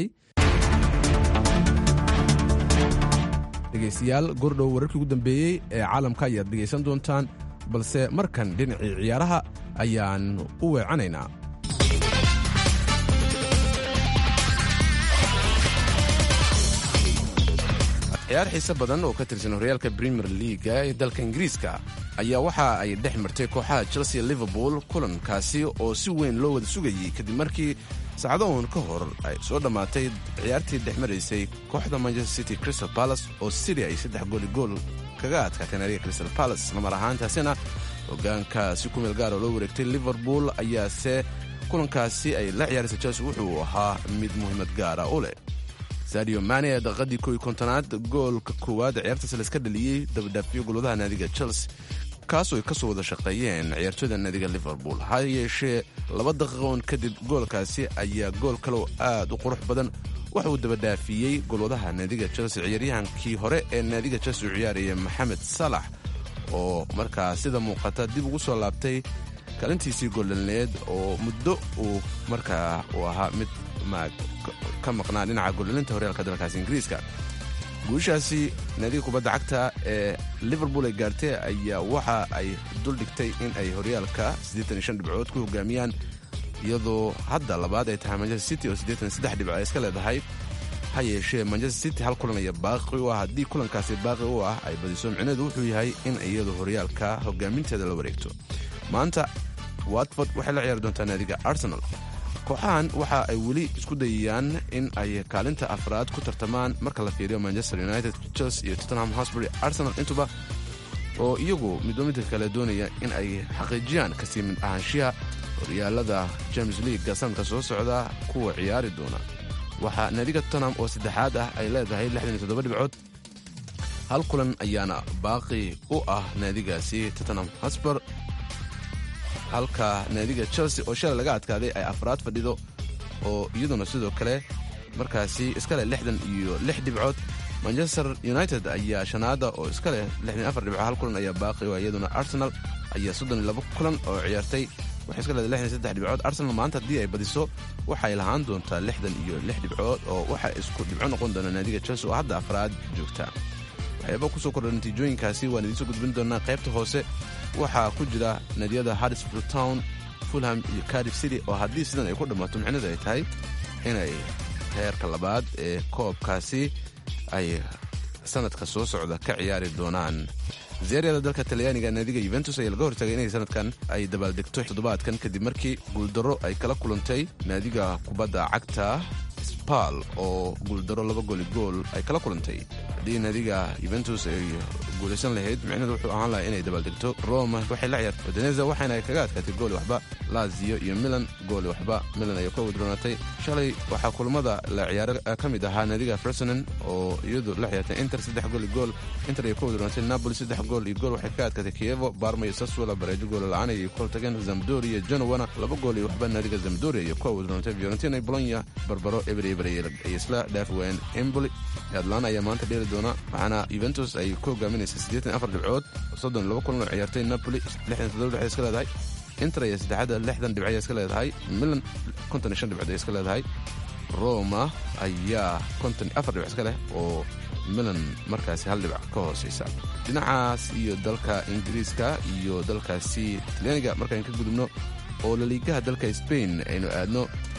dhegaystayaal gordhow wararkii ugu dambeeyey ee caalamka ayaad dhegaysan doontaan balse markan dhinacii ciyaaraha ayaan u weecanaynaa ciyaar xiise badan oo ka tirsan horyaalka premier leaga ee dalka ingiriiska ayaa waxa ay dhex martay kooxaha chelsea liverpool kulankaasi oo si weyn loo wada sugayey kadib markii saacado uun ka hor ay soo dhammaatay ciyaartii dhex maraysay kooxda manchester city crystal palace oo city ay saddex gooli gool kaga adkaatay naadiga crystal palace islamar ahaantaasina hogaanka si ku meel gaar oo loo wareegtay liverpool ayaase kulankaasi ay la ciyaaraysa chelsea wuxuu ahaa mid muhiimad gaara u leh sadio mane ee daqiiqadii kow iyo kontonaad goolka koowaad ciyaartaas layska dhaliyey dabadhaafiyo golwadaha naadiga chelsea kaasoo ay ka soo wada shaqeeyeen ciyaartooyda naadiga liverpool ha yeeshee laba daqiiqoon kadib goolkaasi ayaa gool kaleo aad u qurux badan waxa uu dabadhaafiyey golwadaha naadiga chelsea ciyaaryahankii hore ee naadiga chelsea u ciyaaraya maxamed salax oo markaa sida muuqata dib ugu soo laabtay kaalintiisii goldhalneed oo muddo uu markaa uu ahaa mid ka maqnaa dhinaca goldhalinta horyaalka dalkaasi ingiriiska guushaasi naadiga kubadda cagta ee liverpool ay gaartay ayaa waxa ay duldhigtay in ay horyaalka dhibcood ku hogaamiyaan iyadoo hadda labaad ay tahay manchester city oo dhibco ay iska leedahay ha yeeshee manchester city hal kulan aya baaqi u ah haddii kulankaasi baaqi u ah ay badiso micneedu wuxuu yahay in iyadu horyaalka hogaaminteeda la wareegto maanta watford waxay la ciyaari doontaa naadiga arsenal kooxahan waxa ay weli isku dayayaan in ay kaalinta afraad ku tartamaan marka la fiiriyo manchester united chelsea iyo tottenham hosbury arsenal intuba oo iyagu midba midka kale doonaya in ay xaqiijiyaan kasii mid ahaanshiha horyaalada james leaguega sanadka soo socda kuwa ciyaari doona waxaa naadiga tottenham oo saddexaad ah ay leedahay dhibcood hal kulan ayaana baaqi u ah naadigaasi tottenham hosbur halka naadiga chelsea oo shalay laga adkaaday ay afraad fadhido oo iyaduna sidoo kale markaasi iska leh lixdan iyo lix dhibcood manchester united ayaa shanaada oo iska leh lixdan afar dhibco hal kulan ayaa baaqi oo iyaduna arsenal ayaa soddon iyo labo kulan oo ciyaartay waxay iska leedahay lixdan saddex dhibcood arsenal maanta haddii ay badiso waxay lahaan doontaa lixdan iyo lix dhibcood oo waxa isku dhibco noqon doona naadiga chelsea oo hadda afraad joogta waxyaaba kusoo kordha natiijooyinkaasi waan idiinsoo gudbin doonaa qaybta hoose waxaa ku jira naadiyada harrisfield town fulham iyo cardiff city oo haddii sidan ay ku dhammaato micnadu ay tahay inay heerka labaad ee koobkaasi ay sanadka soo socda ka ciyaari doonaan zeeriyada dalka talyaaniga naadiga yuventus ayaa laga hortagay inay sanadkan ay dabaaldegto toddobaadkan kadib markii guuldarro ay kala kulantay naadiga kubadda cagta spal oo guuldaro laba gooli gool ay kala kulantay haddii naadiga yuventus ay guulaysan lahayd micnedu wuxuu ahaan lahaa inay dabaaldegto roma waxay la ciyaartay odeneza waxaana ay kaga adkaatay gooli waxba lazio iyo milan gooli waxba milan ayay ka wadroonatay shalay waxaa kulamada la ciyaaro ka mid ahaa naadiga fersonen oo iyadu la ciyaartay inter saddex gooli gool inter ayay ka wadroonatay napoli saddex gool iyo gool waxay kaga adkaatay kievo barma iyo saswala bareejo gool la-aan ayay kula tageen zamdori iyo genowana laba gool iyo waxba naadiga zamdori ayay ka wadroonatay fiorentina bolonya barbaro eber eber ayay isla dhaafi waayeen emboli atlana ayaa maanta dheeli doona waxaana yuventus ay ku hogaaminaysa siddeetan afar dhibcood soddon laba kulan oo ciyaartay napoli lixdan toddoba dhibcood iska leedahay inter ayaa saddexaada lixdan dhibco ayaa iska leedahay milan konton iyo shan dhibcood ayaa iska leedahay roma ayaa konton afar dhibc iska leh oo milan markaasi hal dhibac ka hooseysa dhinacaas iyo dalka ingiriiska iyo dalkaasi talyaaniga markaan ka gudubno oo laliigaha dalka sbain aynu aadno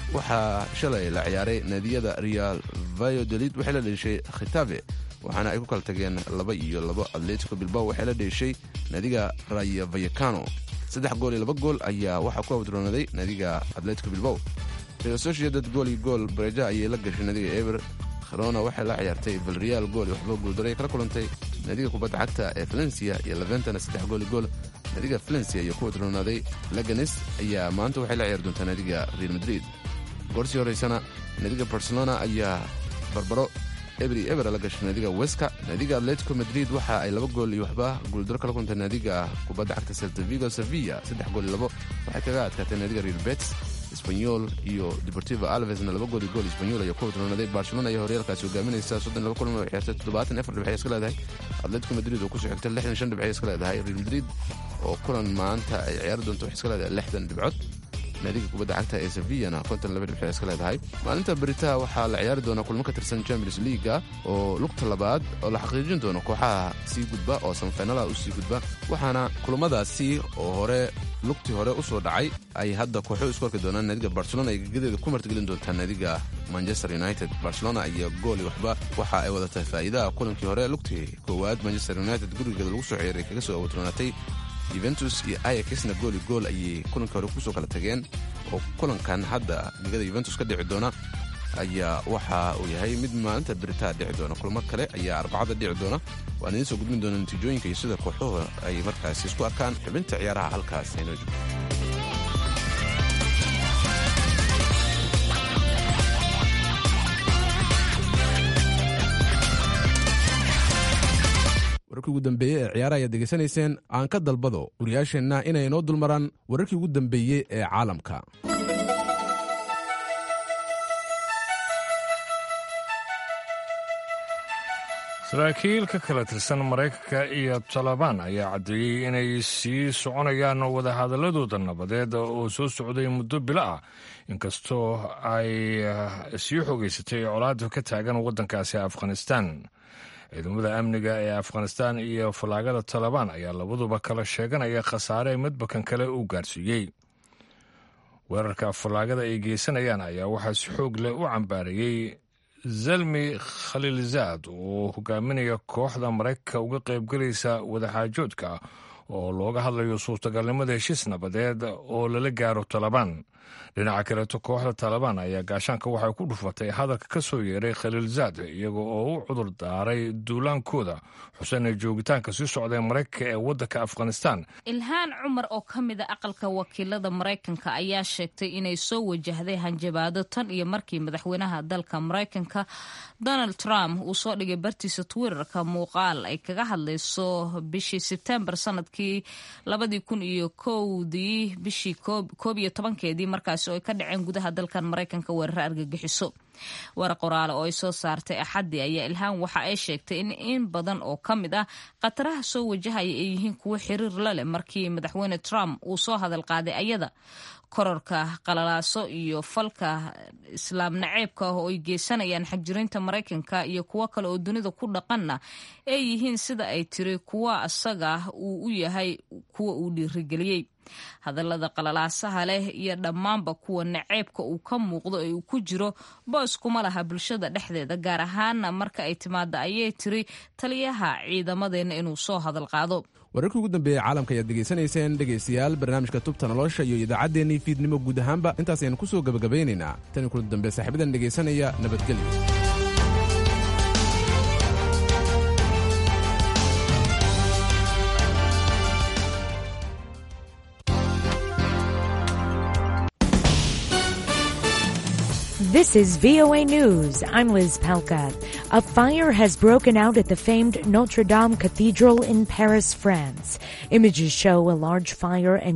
waxaa shalay la ciyaaray naadiyada real vayodolid waxay la dheeshay khitabe waxaana ay ku kala tageen laba iyo labo atletico bilbao waxay la dheeshay naadiga raya vayacano saddex gool iyo laba gool ayaa waxaa ku awdroonaday naadiga atletico bilbao real sociedad gool iyo gool bareja ayay la gashay naadiga eber kherona waxay la ciyaartay valreal gool iyo waxba guuldaray kala kulantay naadiga kubadda cagta ee valencia iyo leventana saddex gool iyo gool naadiga valencia iyo ku wadroonaaday laganes ayaa maanta waxay la ciyaari doontaa naadiga real madrid goorsii horeysana naadiga barcelona ayaa barbaro ebri eber la gashay naadiga weska naadiga atletico madrid waxa ay laba gool iyo waxba guuldaro kala kuntay naadiga kubadda cagta seltavigo sevilla saddex gool iyo labo waxay kaga adkaatay naadiga real betis sbanyol iyo deportivo alvesna laba gool iyo gool sbanyol ayaa ku wadroonaaday barcelona ayaa horyaalkaasi hogaaminaysa soddon laba kulan oo ciyaartay toddobaatan afar dhibcay iska leedahay atletico madrid oo kusoo xigtay lixdan shan dhibcay iska leedahay real madrid oo kulan maanta ay ciyaari doonto waxay iska leedahay lixdan dhibcood naadiga kubadda cagta ee sevillana konton laba dhibcood iska leedahay maalinta beritaha waxaa la ciyaari doonaa kulmo ka tirsan champions leaga oo lugta labaad oo la xaqiijin doono kooxaha sii gudba oo samfeynalaha u sii gudba waxaana kulamadaasi oo hore lugtii hore u soo dhacay ay hadda kooxo isku arki doonaan naadiga barcelona ay gegadeeda ku martigelin doontaa naadiga manchester united barcelona iyo gooli waxba waxa ay wadatay faa'iidaha kulankii hore lugtii koowaad manchester united gurigeeda lagu soo ciyaray kaga soo awdroonaatay yuventus iyo ayaxna gooli gool ayay kulankii hore kusoo kala tageen oo kulankan hadda gegada yuventus ka dhici doona ayaa waxa uu yahay mid maalinta beritaa dhici doona kulmo kale ayaa arbacada dhici doona waan idiin soo gudbin doona natiijooyinka iyo sida kooxuhu ay markaasi isku arkaan xubinta ciyaaraha halkaas aynoo joogto wararkii ugu dambeeyey ee ciyaaraha ayaad degeysanayseen aan ka dalbado wariyaasheenna inay inoo dulmaraan wararkii ugu dambeeyey ee caalamka saraakiil ka kala tirsan maraykanka iyo talabaan ayaa caddeeyey inay sii soconayaan wadahadaladooda nabadeed oo soo socday muddo bilo ah inkastoo ay sii xogeysatay colaada ka taagan waddankaasi afghanistan ciidamada amniga ee afghanistan iyo fallaagada talabaan ayaa labaduba kala sheeganaya khasaare midbakan kale uu gaarsiiyey weerarka fallaagada ay geysanayaan ayaa waxaa si xoog leh u cambaareeyey zalmi khaliilzaad oo hogaaminaya kooxda maraykanka uga qaybgelaysa wadaxaajoodka oo looga hadlayo suurtagalnimada heshiis nabadeed oo lala gaaro talabaan dhinaca kaleeto kooxda taalibaan ayaa gaashaanka waxay ku dhufatay hadalka ka soo yeeray khaliilzaad iyaga oo u cudur daaray duulaankooda xuseen joogitaanka sii socday maraykanka ee waddanka afghanistan ilhaan cumar oo ka mid a aqalka wakiilada maraykanka ayaa sheegtay inay soo wajahday hanjabaado tan iyo markii madaxweynaha dalka maraykanka donald trump uu soo dhigay bartiisa twitterka muuqaal ay kaga hadlayso bishii sebtembar sanadkii labadii kun iyo kowdii bishii koob iyo tobankeedii markaasi oo ay ka dhaceen gudaha dalkan maraykanka weeraro argagixiso war qoraale oo ay soo saartay axaddii ayaa ilhaan waxa ay sheegtay in in badan oo ka mid ah khataraha soo wajahaya ay yihiin kuwo xiriir la leh markii madaxweyne trump uu soo hadal qaaday ayada kororka qalalaaso iyo falka islaam naceebka ah oo ay geysanayaan xagjirinta maraykanka iyo kuwo kale oo dunida ku dhaqanna ay yihiin sida ay tiri kuwa asaga uu u yahay kuwa uu dhiirigeliyey hadallada qalalaasaha leh iyo dhammaanba kuwa naceebka uu ka muuqdo ee uu ku jiro boos kuma laha bulshada dhexdeeda gaar ahaana marka ay timaada ayay tiri taliyaha ciidamadeenna inuu soo hadal qaado wararkii ugu dambeeyey caalamka ayaad degeysanayseen dhegaystayaal barnaamijka tubta nolosha iyo idaacaddeenii fiidnimo guud ahaanba intaas ayaan ku soo gebagabeynaynaa tani kulan dambe saaxiibadan dhegaysanaya nabadgelyo This is VOA News. I'm Liz Palka. A fire has broken out at the famed Notre Dame Cathedral in Paris, France. Images show a large fire and